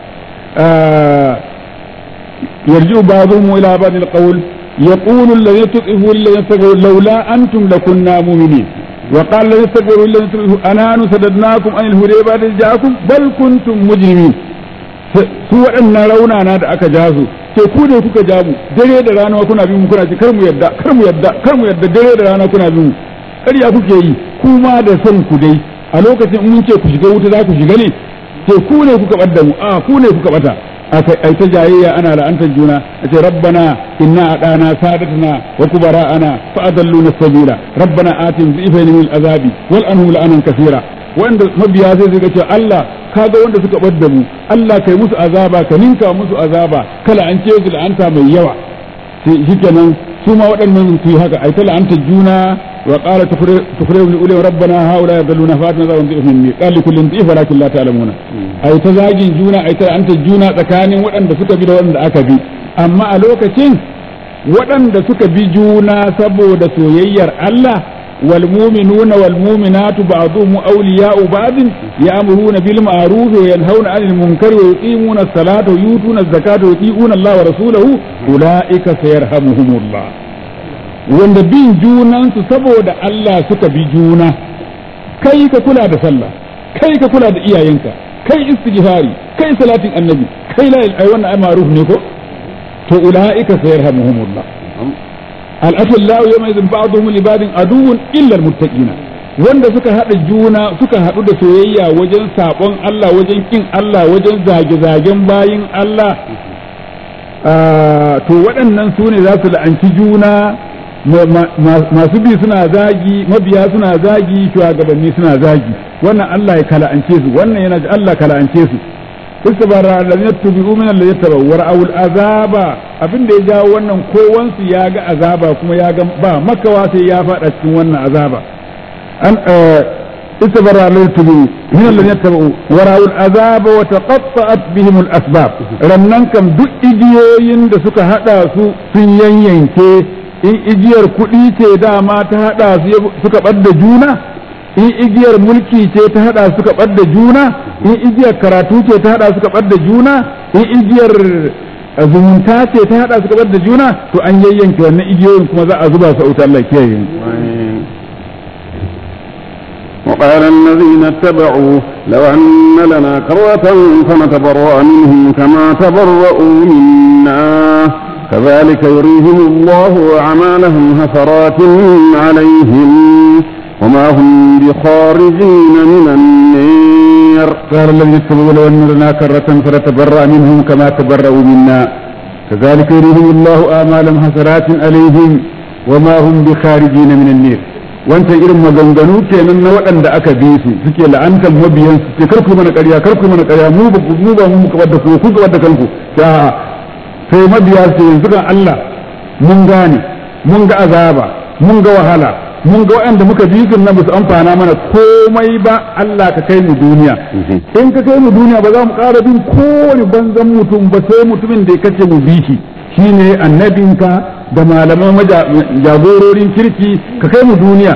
yarji'u ba'dhum ila ba'd al-qawl يقول الذين تطئفوا للذين استكبروا لولا أنتم لكنا مؤمنين وقال الذين استكبروا للذين تطئفوا أنحن سددناكم عن الهدى بعد إذ جاءكم بل كنتم مجرمين su waɗannan raunana da aka ja su ce ku ne kuka ja mu dare da rana kuna bin mu kuna ce kar mu yadda kar mu yadda kar mu yadda dare da rana kuna bin mu ƙarya kuke yi kuma da son ku dai a lokacin mun ce ku shiga wuta za ku shiga ne ce ku ne kuka ɓadda mu a ku ne kuka ɓata ai ta jayayya ana la'antar juna a ce rabbana inna adana sadatana wa kubara'ana fa adalluna sabila rabbana atim dhifaini min azabi wal anhum la'anan kaseera wanda mabiya sai suka ce Allah kaga wanda suka ɓadda mu Allah kai musu azaba ka ninka musu azaba kala an ce su la'anta mai yawa sai shikenan su ma waɗannan su yi haka ai ta la'antar juna وقال تخرج من أولي ربنا هؤلاء يضلون فاتنا ذا ونضيف مني قال لكل ضيف ولكن لا تعلمون أي تزاجين جونا أي أنت جونا تكاني وأن سك بي وأن أكبي أما ألوكتين وأن سك بي جونا سبو دسويير الله والمؤمنون والمؤمنات بعضهم أولياء بعض يأمرون بالمعروف وينهون عن المنكر ويقيمون الصلاة ويؤتون الزكاة ويطيعون الله ورسوله أولئك سيرحمهم الله wanda bin junansu saboda Allah suka bi juna kai ka kula da sallah kai ka kula da iyayenka kai istighfari kai salatin annabi kai la ai wannan ai ma'ruf ne ko to ulaika sayarhamuhumullah al-akhillau yawma idhin ba'dhum li ba'din aduwwun illa al-muttaqina wanda suka hada juna suka hadu da soyayya wajen sabon Allah wajen kin Allah wajen zage-zagen bayin Allah to waɗannan su ne za su la'anci juna masu bi suna zagi mabiya suna zagi shugabanni suna zagi wannan Allah ya kala'ance su wannan yana ji Allah kala'ance su istabara allazina tubi'u min allazina tabaw wara'u azaba abin da ya jawo wannan kowansu ya ga azaba kuma ya ga ba makawa sai ya fada cikin wannan azaba an istabara allazina tubi'u min allazina tabaw wara'u azaba wa taqatta'at bihim al-asbab rannan kam duk igiyoyin da suka hada su sun yanyanke in igiyar kuɗi ce dama ta haɗa su suka ɓadda juna in igiyar mulki ce ta haɗa suka ɓadda juna in igiyar karatu ce ta haɗa suka ɓadda juna in igiyar zumunta ce ta haɗa suka ɓadda juna to an yayyanke wannan igiyoyin kuma za a zuba su a wuta Allah kiyaye وقال الذين اتبعوا لو أن لنا كرة فنتبرأ منهم كما تبرأوا منا كذلك يريهم الله أعمالهم حسرات عليهم وما هم بخارجين من النير قال الذين اتبعوا لو أن لنا كرة فنتبرأ منهم كما تبرأوا منا كذلك يريهم الله أعمالهم حسرات عليهم وما هم بخارجين من النير wancan irin maganganu kenan na waɗanda aka bi su suke la'antar mabiyan su ce kar ku mana ƙarya kar ku mana ƙarya mu ba mu ba mu muka wadda ku ku ga wadda kanku ya sai mabiya su yanzu kan Allah mun gane mun ga azaba mun ga wahala mun ga waɗanda muka bi su nan ba su amfana mana komai ba Allah ka kai mu duniya in ka kai mu duniya ba za mu ƙara bin kowane banzan mutum ba sai mutumin da ya kace mu bi shi shine annabinka da malaman jagororin kirki ka kai mu duniya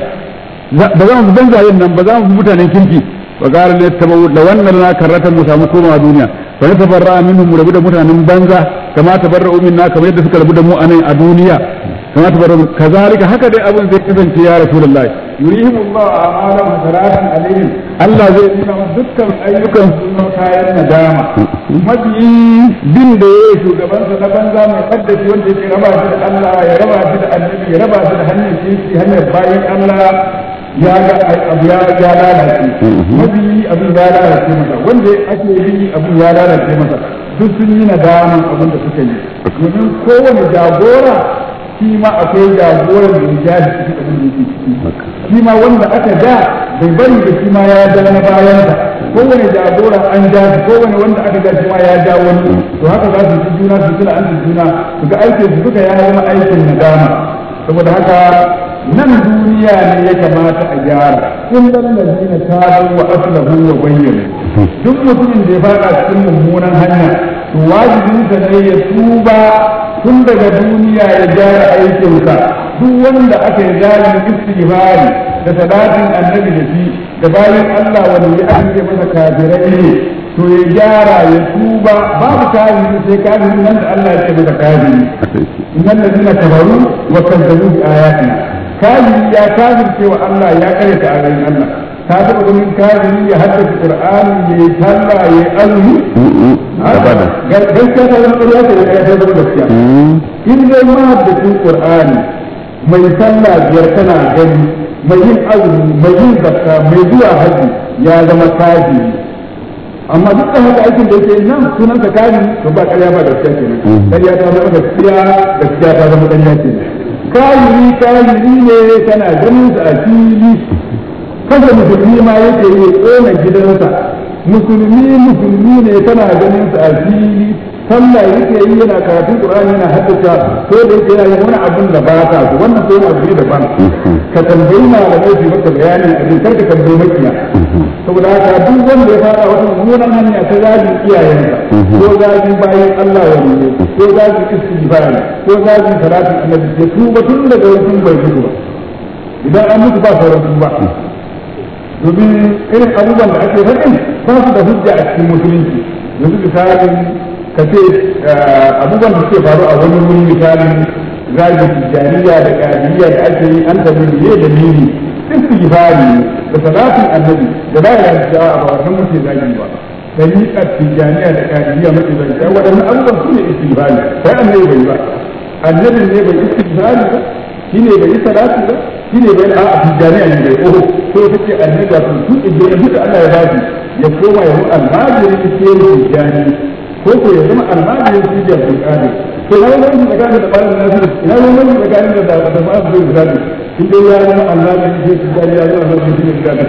ba za mu banzayen nan ba za mu mutanen kirki wa gara ne ta da wannan na karratan mu samu komawa duniya fa ne tabarra minhum mu rabu da mutanen banza kama tabarra minna kamar yadda suka rabu da mu anan a duniya kama tabarra kazalika haka dai abin zai kasance ya rasulullahi yurihim Allah a'malam hasaratan alaihim Allah zai nuna musu dukkan ayyukan su na kayan nadama mabiyi bin da yayi shugabansa na banza mai kaddashi wanda yake raba shi da Allah ya raba shi da annabi ya raba shi da hanyar kirki hanyar bayan Allah ya ga abu ya ya lalace mabiyi abin ya lalace masa wanda ake yi abin ya lalace masa duk sun yi nadaman abin da suka yi domin kowane jagora shi ma akwai jagoran da ya ji cikin abin da yake ciki shi ma wanda aka ja bai bari da shi ma ya ja na bayansa kowane jagora an ja shi kowane wanda aka ja shi ma ya ja wani to haka za su ci juna su tuna an juna su ga aikin su duka ya zama aikin nadama saboda haka nan duniya ne ya kamata a gyara kun dan ladina tabu wa aslahu wa bayyana duk mutumin da ya fada cikin mummunan hanya to wajibinsa ne ya tuba tun daga duniya ya gyara aikinsa duk wanda aka yi zalin istighfari da salatin annabi da shi da bayan Allah wanda ya ake masa kafirai ne to ya gyara ya tuba babu kafiri sai kafiri nan da Allah ya ce masa kafiri innal ladina kafaru wa kazzabu bi ayatina kafiri ya kafirce wa Allah ya karyata ayoyin Allah ka taɓa ganin kafiri ya haddace Qur'ani ya yi sallah ya yi azumi gaskiya ta zama ƙarya ce da ta zama gaskiya in dai mahaddacin Qur'ani mai sallah biyar tana gani mai yin azumi mai yin zakka mai zuwa haji ya zama kafiri amma duk da haka aikin da yake nan sunan ka kafiri to ba ƙarya ba gaskiya kenan ƙarya ta zama gaskiya gaskiya ta zama ƙarya kenan kafiri kafiri ne kana ganin sa a fili kasa musulmi ma yake yi tsona gidansa musulmi musulmi ne tana ganin sa a fili sallah yake yi yana karatun qur'ani yana haddace ko da yake yana yin wani abun da ba ta so wannan sai abu ne daban ka tambayi malamai su maka bayani a kar ka tambayi makiya saboda haka duk wanda ya fara wata mummunan hanya ta zagin iyayensa ko zagin bayan Allah wa ne ko zagin istighfar ko zagin salatin annabi ya tuba tun daga wajen bai fito ba idan an mutu ba sauran tuba domin irin abubuwan da ake faɗin ba su da hujja a cikin musulunci yanzu misalin ka ce abubuwan da suke faru a wani wuri misalin zagi tijjaniya da ƙadiriya da ake yi an tabi ne da nini duk su gifari da salatin annabi da ba ya da a ba wannan muke zagi ba da yi a tijjaniya da ƙadiriya muke zagi sai waɗannan abubuwan su ne istighfari sai annabi bai ba annabin ne bai istighfari ba shi ne bai yi salati ba shi ne bai a tijjaniya ne bai oho ko ta ce annabi wato su idan duka Allah ya ba ya koma ya mu almajiri ke tijjani ko ko ya zama almajirin su da bukari to na wani tsakanin da bayan nasu ina wani tsakanin da da da bayan zai bukari in dai ya zama almajirin su tijjani ya zama almajirin su bukari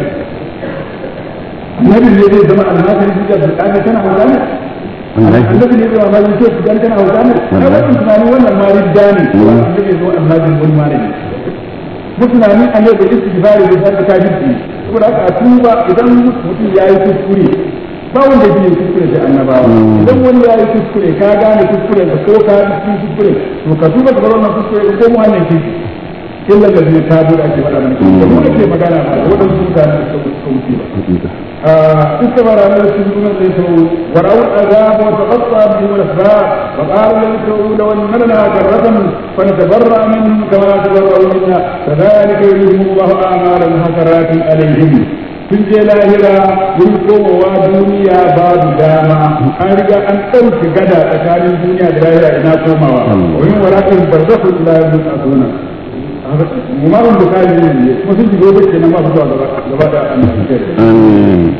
annabi ne zai zama almajirin su da bukari kana hauka ne annabi ne zai almajirin su tijjani kana hauka ne na wannan tunanin wannan ma ridda ne annabi ne zama almajirin wani malami musulmi a yau da istighfari da sarka kafirci saboda haka a tuba idan mutum ya yi kuskure ba wanda ya yi kuskure da annabawa idan wani ya yi kuskure ka gane kuskure da ko ka yi kuskure to ka tuba ka bar wannan kuskure da komo hanyar kirki illa da zai tabu da ake faɗa mana da mu ake magana ba da waɗansu mutane da suka wuce ba استمر من السجون ليس ورأوا العذاب وتقطع بهم الأسباب وقالوا لن تقول لو أن لنا كرة فنتبرأ منهم كما تبرأوا منا كذلك يريهم الله أعمالهم حسرات عليهم sun je lahira mun komowa duniya babu dama an riga an ɗauke gada tsakanin duniya da lahira ina komawa wani warakin barzahu ila yawmin asuna mumarun da kayan ne kuma sun shigo bace nan ba su zuwa gaba da annabi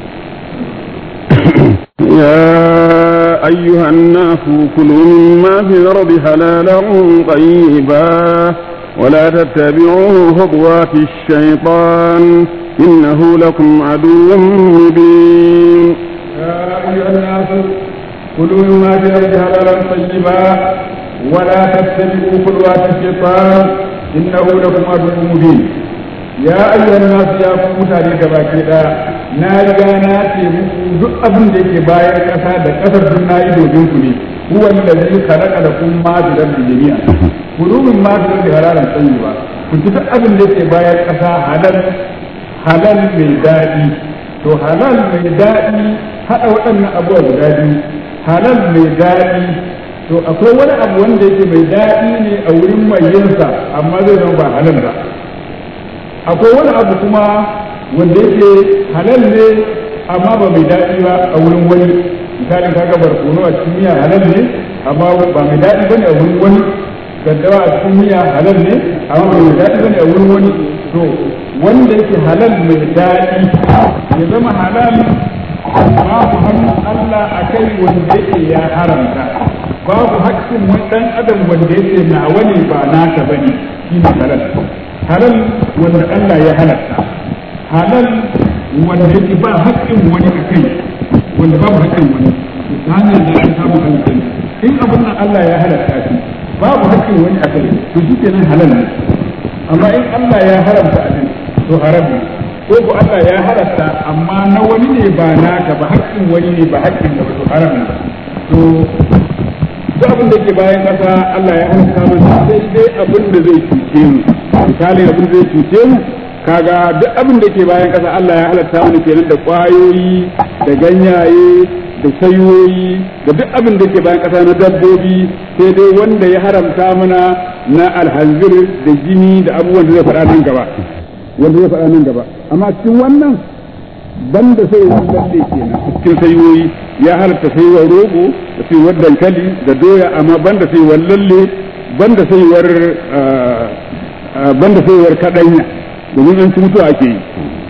يا أيها الناس كلوا مما في الأرض حلالا طيبا ولا تتبعوا خطوات الشيطان إنه لكم عدو مبين يا أيها الناس كلوا مما في الأرض حلالا طيبا ولا تتبعوا خطوات الشيطان إنه لكم عدو مبين ya ayyuhan nasu ya ku mutane gabaki daya na riga na ce muku duk abin da yake bayan kasa da kasar duk na yi domin ku ne huwa allazi khalaqa lakum ma fi rabbi jami'a kulubin ma fi rabbi halalan tayyiba ku ci duk abin da yake bayan kasa halal halal mai daɗi to halal mai daɗi haɗa waɗannan abubuwa guda biyu halal mai daɗi to akwai wani abu wanda yake mai daɗi ne a wurin mai yinsa amma zai zama ba halal ba akwai wani abu kuma wanda yake halal ne amma ba mai daɗi ba a wurin wani misalin kaga barkono a cikin miya halal ne amma ba mai daɗi bane a wurin wani daddawa a cikin miya halal ne amma ba mai daɗi bane a wurin wani to wanda yake halal mai daɗi ya zama halal babu hannun Allah a kai wanda yake ya haramta babu haƙƙin wani ɗan adam wanda yake nawa ne ba naka bane shi ne halal halal wanda Allah ya halatta halal wanda yake ba haƙƙin wani a kai wanda babu haƙƙin wani ta hanyar da ya samu hankali in abin nan Allah ya halatta shi babu haƙƙin wani a kai to shi kenan halal ne amma in Allah ya haramta abin to haram ne ko ko Allah ya halatta amma na wani ne ba naka ba haƙƙin wani ne ba haƙƙin da to haram ne to duk abin da ke bayan ƙasa Allah ya halatta mana sai dai abin da zai cuce mu misali abin da zai cuce mu kaga duk abin da ke bayan ƙasa Allah ya halatta mana kenan da ƙwayoyi da ganyaye da sayoyi da duk abin da ke bayan ƙasa na dabbobi sai dai wanda ya haramta mana na alhanzir da jini da abubuwan da zai faɗa nan gaba wanda zai faɗa nan gaba amma cikin wannan banda sai wani lalle kenan cikin sayoyi ya halatta sayuwar rogo da sayuwar dankali da doya amma banda sayuwar lalle banda sayuwar banda sayuwar kadanya domin an ci mutuwa ake yi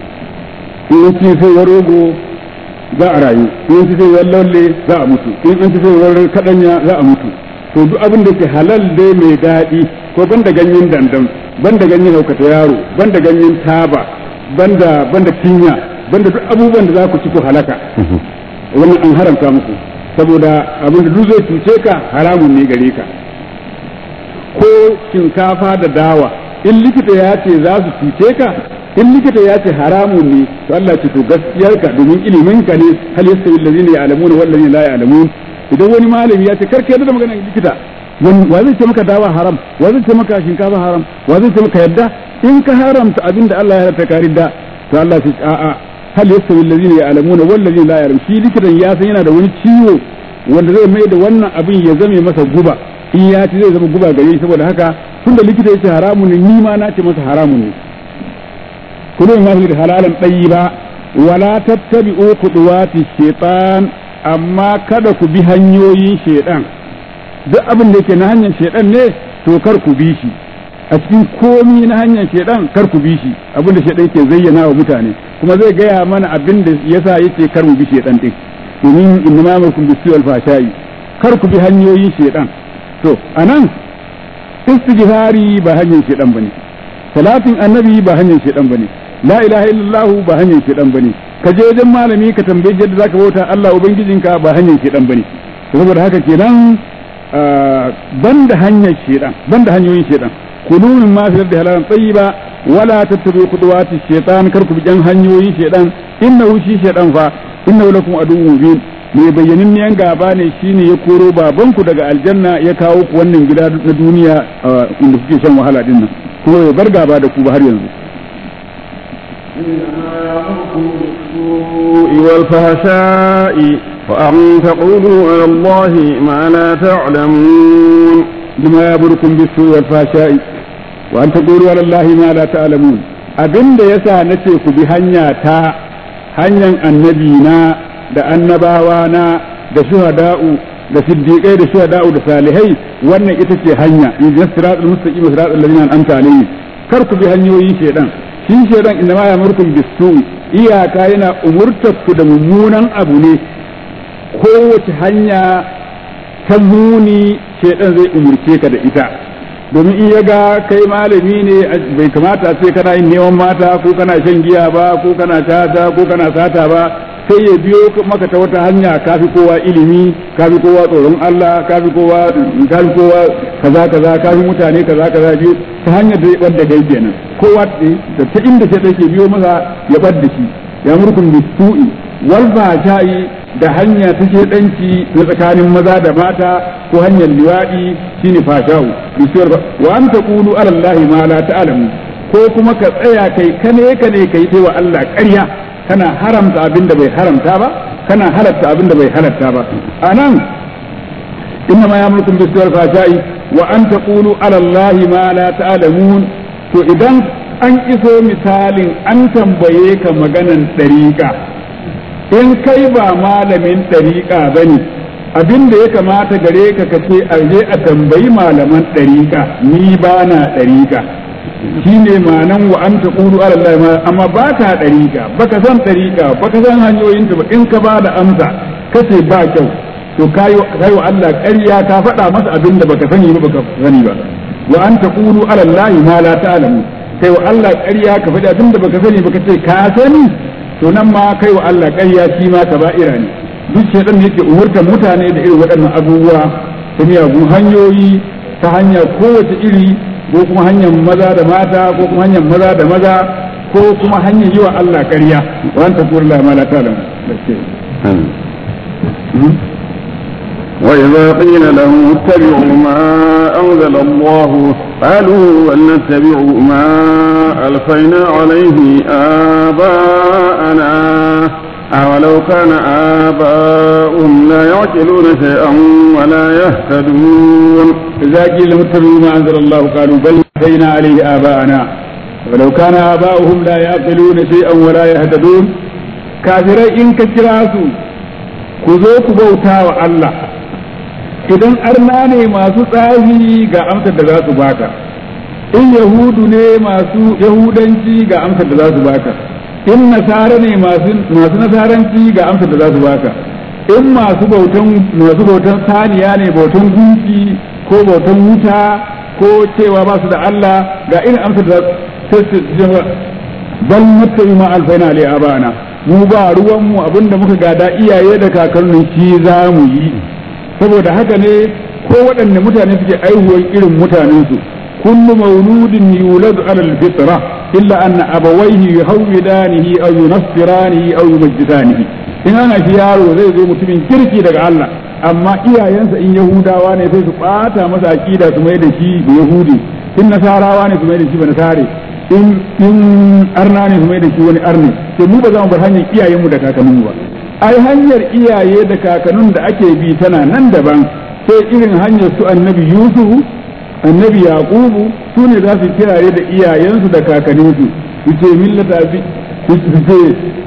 in an ci sayuwar rogo za a rayu in an ci sayuwar lalle za a mutu in an ci sayuwar kadanya za a mutu to duk abin da ke halal dai mai daɗi ko banda ganyen dandam banda ganyen haukata yaro banda ganyen taba banda banda kinya banda duk abubuwan da za ku ci ku halaka wannan an haramta muku saboda abin da duk zai cuce ka haramun ne gare ka ko shinkafa da dawa in likita ya ce za su cuce ka in likita ya ce haramun ne to Allah ce to gaskiyar ka domin ilimin ka ne hal yastawi allazina ya'lamuna wal ladina la ya'lamun idan wani malami ya ce karka yadda da maganar likita wa zai ce maka dawa haram wa zai ce maka shinkafa haram wa zai ce maka yadda in ka haramta abin da Allah ya haramta ka ridda to Allah ce a'a hal yastawi allazina ya'lamuna wal ladina la ya'lamun shi likitan ya san yana da wani ciwo wanda zai mai da wannan abin ya zame masa guba in ya ci zai zama guba gare shi saboda haka tunda likita ya ce haramun ne ni ma na ce masa haramun ne kullu ma fi halalan tayyiba wala tattabi'u khutuwati shaytan amma kada ku bi hanyoyin shaytan duk abin da yake na hanyar shaytan ne to kar ku bi shi a cikin komi na hanyar shaytan kar ku bi shi abin da shaytan ke zayyana wa mutane kuma zai gaya mana abin da yasa yake kar mu bi shaytan din domin innama amrukum bis-su'il fashai kar ku bi hanyoyin shaytan to anan istighfari ba hanyar shedan bane salatin annabi ba hanyar shedan bane la ilaha illallah ba hanyar shedan bane ka je wajen malami ka tambaye yadda zaka bauta Allah ubangijinka ba hanyar shedan bane saboda haka kenan banda hanyar shedan banda hanyoyin shedan kulu min ma fi da halalan tayyiba wala tattabi'u khutuwati shaytan kar ku bi jan hanyoyin shedan innahu shi shedan fa innahu lakum aduwwun mubin mai bayyanin gaba ne shine ya koro babanku daga aljanna ya kawo ku wannan gida na duniya inda kuke shan wahala din nan kuma ya bar gaba da ku ba har yanzu والفحشاء وأن تقولوا على الله ما لا تعلمون لما يأمركم بالسوء والفحشاء وأن تقولوا على الله ما لا تعلمون abin da yasa nace ku bi hanya ta hanyar annabi na da annabawa na da shuhada'u da siddiqai da shuhada'u da salihai wannan ita ce hanya in siratul mustaqim siratul ladina an'amta alaihim kar ku bi hanyoyin shedan shi shedan inna ma yamurkum bisu iyaka yana umurtar ku da mummunan abu ne kowace hanya ta muni shedan zai umurce ka da ita domin in ya ga kai malami ne bai kamata sai kana yin neman mata ko kana shan giya ba ko kana tata ko kana sata ba sai ya biyo maka ta wata hanya kafi kowa ilimi kafi kowa tsoron Allah kafi kowa kafi kowa kaza kaza kafi mutane kaza kaza biyu ta hanyar da wadda kai kenan kowa da ta inda sai take biyo masa ya bar da shi ya murkun bisu'i wal fahsha'i da hanya ta danci na tsakanin maza da mata ko hanyar liwadi shine fasha'u bisuwar wa an taqulu ala allahi ma la ta'lamu ko kuma ka tsaya kai kane kane kai sai wa Allah ƙarya kana haramta abin da bai haramta ba kana halatta abin da bai halatta ba anan inna ma yamrukum bisuwar fashai wa an taqulu ala allahi ma la ta'lamun to idan an iso misalin an tambaye ka maganan dariƙa in kai ba malamin dariƙa bane abin da ya kamata gare ka kace a je a tambayi malaman dariƙa ni ba na dariƙa shine ma'anan wa an taqulu ala Allah ma amma ba ka dariƙa baka san dariƙa baka san hanyoyin ta ba in ka ba da amsa kace ba kyau to kayo kayo Allah ƙarya ka faɗa masa abin da baka sani ba baka sani ba wa an taqulu ala Allah ma la ta'lamu kai wa Allah ƙarya ka faɗi abin da baka sani baka ce ka sani to nan ma kai wa Allah ƙarya shi ma kaba'ira ne duk shedan yake umurtar mutane da irin waɗannan abubuwa ta miyagun hanyoyi ta hanya kowace iri ko kuma hanyar maza da mata ko kuma hanyar maza da maza ko kuma hanyar yi wa Allah ƙarya wa anta qul la ma la ta'lam وإذا قيل لهم اتبعوا ما أنزل الله قالوا بل نتبع ما ألفينا عليه آباءنا أولو كان آباؤهم لا يعقلون شيئا ولا يهتدون إذا قيل لهم اتبعوا ما أنزل الله قالوا بل أتينا عليه آباءنا ولو كان آباؤهم لا يعقلون شيئا ولا يهتدون كافرين إن كتراسوا كذوك بوتا الله idan arna ne masu tsahi ga amsar da za su baka in yahudu ne masu yahudanci ga amsar da za su baka in nasara ne masu nasaranci ga amsar da za su baka in masu bautan masu bautan saniya ne bautan gunki ko bautan wuta ko cewa ba su da Allah ga irin amsar da su bal muttabi ma alfaina li abana mu ba ruwan mu abinda muka gada iyaye da kakannin shi za mu yi saboda haka ne ko waɗanne mutane suke aihuwar irin mutanensu kullu mauludin yuladu ala alfitra illa anna abawayhi yuhawwidanihi aw yunassiranihi aw yumajjisanihi in ana shi yaro zai zo mutumin kirki daga Allah amma iyayensa in yahudawa ne sai su bata masa aqida su mai da shi da yahudi in nasarawa ne su mai da shi ba nasare in in arna ne su mai da shi wani arne sai mu ba za mu bar hanyar iyayenmu da kakanninmu ba ai hanyar iyaye da kakannin da ake bi tana nan daban sai irin hanyar su annabi yusufu annabi yaqubu su ne za su kirare da iyayensu da kakanninsu su ce millata bi su ce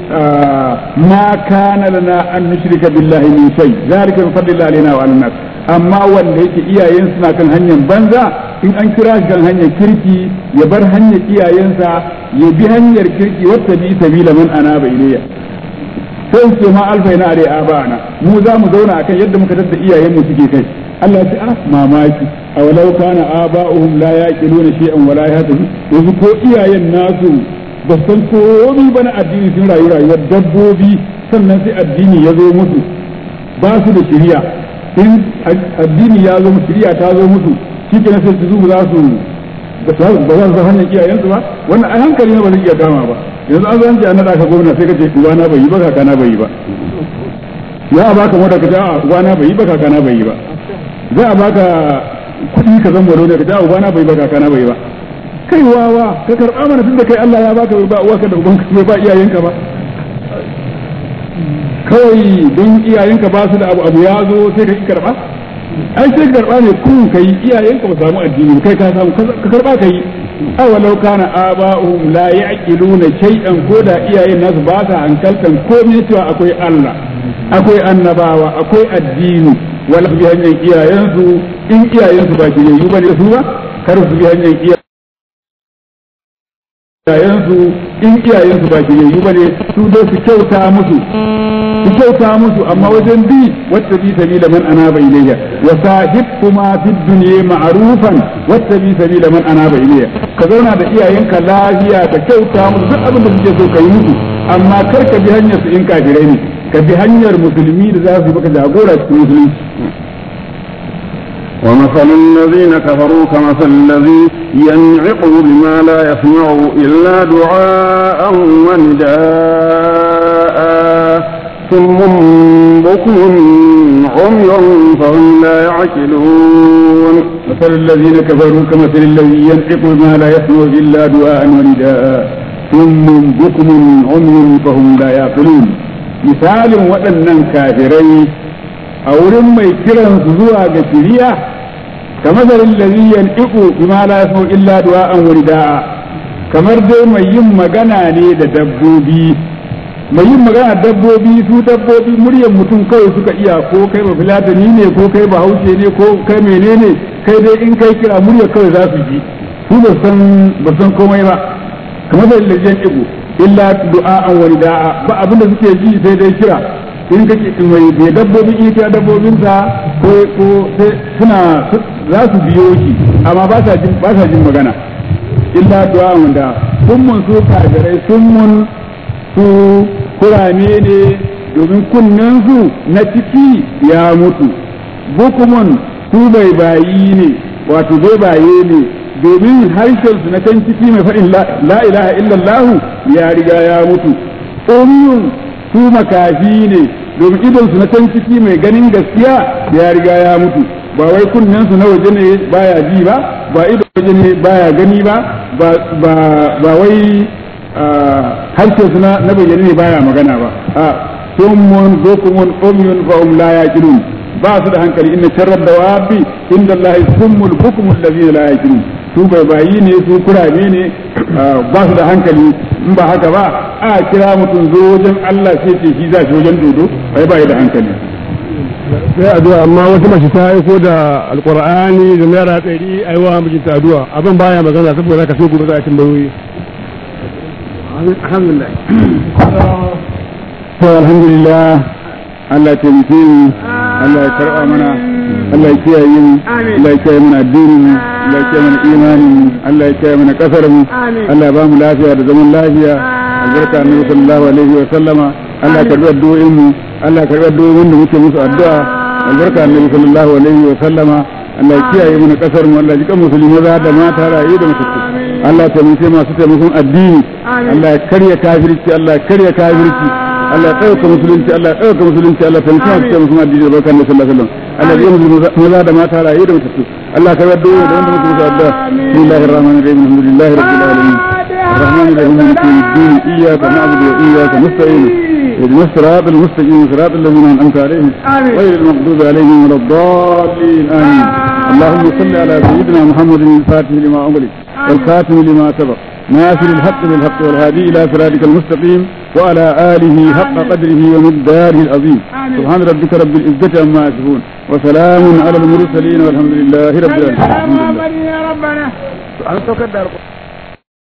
ma kana lana an nushrika billahi min shay zalika min fadlillahi alaina wa alannas amma wanda yake iyayen suna kan hanyar banza in an kira shi kan hanyar kirki ya bar hanyar iyayensa ya bi hanyar kirki wata bi sabila man anaba ilayya sai su ma alfaina a dai abana mu za mu zauna akan yadda muka tadda iyayen mu suke kai Allah ya ce ah mamaki a walau kana aba'uhum la yaqiluna shay'an wala yahtadun yanzu ko iyayen nasu ba san komai ba na addini sun rayu rayuwar dabbobi sannan sai addini ya zo musu ba su da shari'a in addini ya zo musu shari'a ta zo musu shi kenan sai su za su ba za su hanyar iyayensu ba wannan a hankali ne ba zai iya dama ba yanzu an zo an ce an naɗa ka gwamna sai ka ce uwana bai yi ba kakana bai yi ba za a baka mota ka ce a uwana bai yi ba kakana bai yi ba za a baka kuɗi ka zan wado ne ka ce a uwana bai yi ba kakana bai yi ba kai wawa ka karɓa mana tunda kai Allah ya baka ba uwarka da ubanka bai ba iyayenka ba kawai don iyayenka ba su da abu abu ya zo sai ka ki karɓa ai sai karɓa ne kun kai iyayenka ba samu addini kai ka samu ka karɓa ka yi awalau kana aba'uhum la ya'qiluna shay'an ko da iyayen nasu ba sa hankaltan komai cewa akwai Allah akwai annabawa akwai addini wala bi hanyar iyayensu in iyayensu ba ki yi bane su ba kar su bi hanyar iyayen iyayensu in iyayensu ba kiyayyu bane su dai su kyauta musu su kyauta musu amma wajen bi wata bi sabila man anaba ilayya wa sahibhuma fid dunya ma'rufan wata bi sabila man anaba ilayya ka zauna da iyayenka lafiya ka kyauta musu duk abin da suke so ka yi musu amma kar ka bi hanyar su in kafirai ne ka bi hanyar musulmi da za su yi maka jagora cikin musulunci ومثل الذين كفروا كمثل الذي ينعق بما لا يسمع إلا دعاء ونداء ثم بكم عمي فهم لا يعقلون مثل الذين كفروا كمثل الذي ينعق بما لا يسمع إلا دعاء ونداء ثم بكم عمي فهم لا يعقلون مثال waɗannan kafirai a wurin mai kiran su zuwa ga shiriya kamar zarin lariyan iku bima la yasmu illa du'a'an wa rida'a kamar dai mai yin magana ne da dabbobi mai yin magana dabbobi su dabbobi muryar mutum kawai suka iya ko kai ba filatani ne ko kai ba haushe ne ko kai menene kai dai in kai kira muryar kawai za su ji su ba san ba san komai ba kamar zarin lariyan iku illa du'a'an wa rida'a ba abinda suke ji sai dai kira in kake mai bai dabbobi in kira dabbobinsa ko ko suna za su biyo shi amma ba sa jin ba sa jin magana illa du'a wanda summun su kafirai summun su kurame ne domin kunnen su na ciki ya mutu bukumun su bai bayi ne wato bai baye ne domin harshen su na can ciki mai faɗin la ilaha illallah ya riga ya mutu umyun su makafi ne domin idonsu na can ciki mai ganin gaskiya ya riga ya mutu ba wai kunnensu na waje ne baya ji ba ba idon waje ne baya gani ba ba wai harshensu na bayyane ne baya magana ba a summun bukumun umyun fa hum la yaqilun ba su da hankali inna sharrar dawabi inda Allah summul bukumul ladina la yaqilun su bai bayi ne su kurame ne ba su da hankali in ba haka ba a kira mutum zo wajen Allah sai ce shi za shi wajen dodo bai bai da hankali sai addu'a amma wata mace ta aiko da alqur'ani da naira ɗari aiwa mijinta addu'a abin baya magana saboda ka so gobe za a tambayoyi alhamdulillah to alhamdulillah Allah ya taimake mu Allah ya karɓa mana Allah ya kiyaye mu Allah ya kiyaye mana addinin mu Allah ya kiyaye mana imanin mu Allah ya kiyaye mana kasar mu Allah ya ba mu lafiya da zaman lafiya albarka annabi sallallahu alaihi wa sallama Allah ya karɓi addu'o'in mu Allah ya karɓi addu'o'in wanda muke musu addu'a albarka annabi sallallahu alaihi wa sallama Allah ya kiyaye mana kasar mu Allah ya jika musulmi maza da mata rayu da mutunci Allah ya taimake masu taimakon addini Allah ya karya kafirci Allah ya karya kafirci Allah ya ɗauka musulunci Allah ya ɗauka musulunci Allah ta mutum ta mutum addini da barkan sallallahu alaihi wasallam Allah ya yi maza da mata rayu da mutattu Allah ka yarda da wanda mutum sa addu'a bismillahir rahmanir rahim alhamdulillahi rabbil alamin الرحمن الرحيم مالك يوم الدين اياك نعبد واياك نستعين اهدنا الصراط المستقيم صراط الذين انعمت عليهم غير المغضوب عليهم ولا الضالين امين اللهم صل على سيدنا محمد الفاتح لما امرك والخاتم لما سبق ناصر الحق بالحق والهادي الى صراطك المستقيم وعلى آله حق قدره ومقداره العظيم سبحان ربك رب العزة عما يصفون وسلام على المرسلين والحمد لله رب العالمين يا ربنا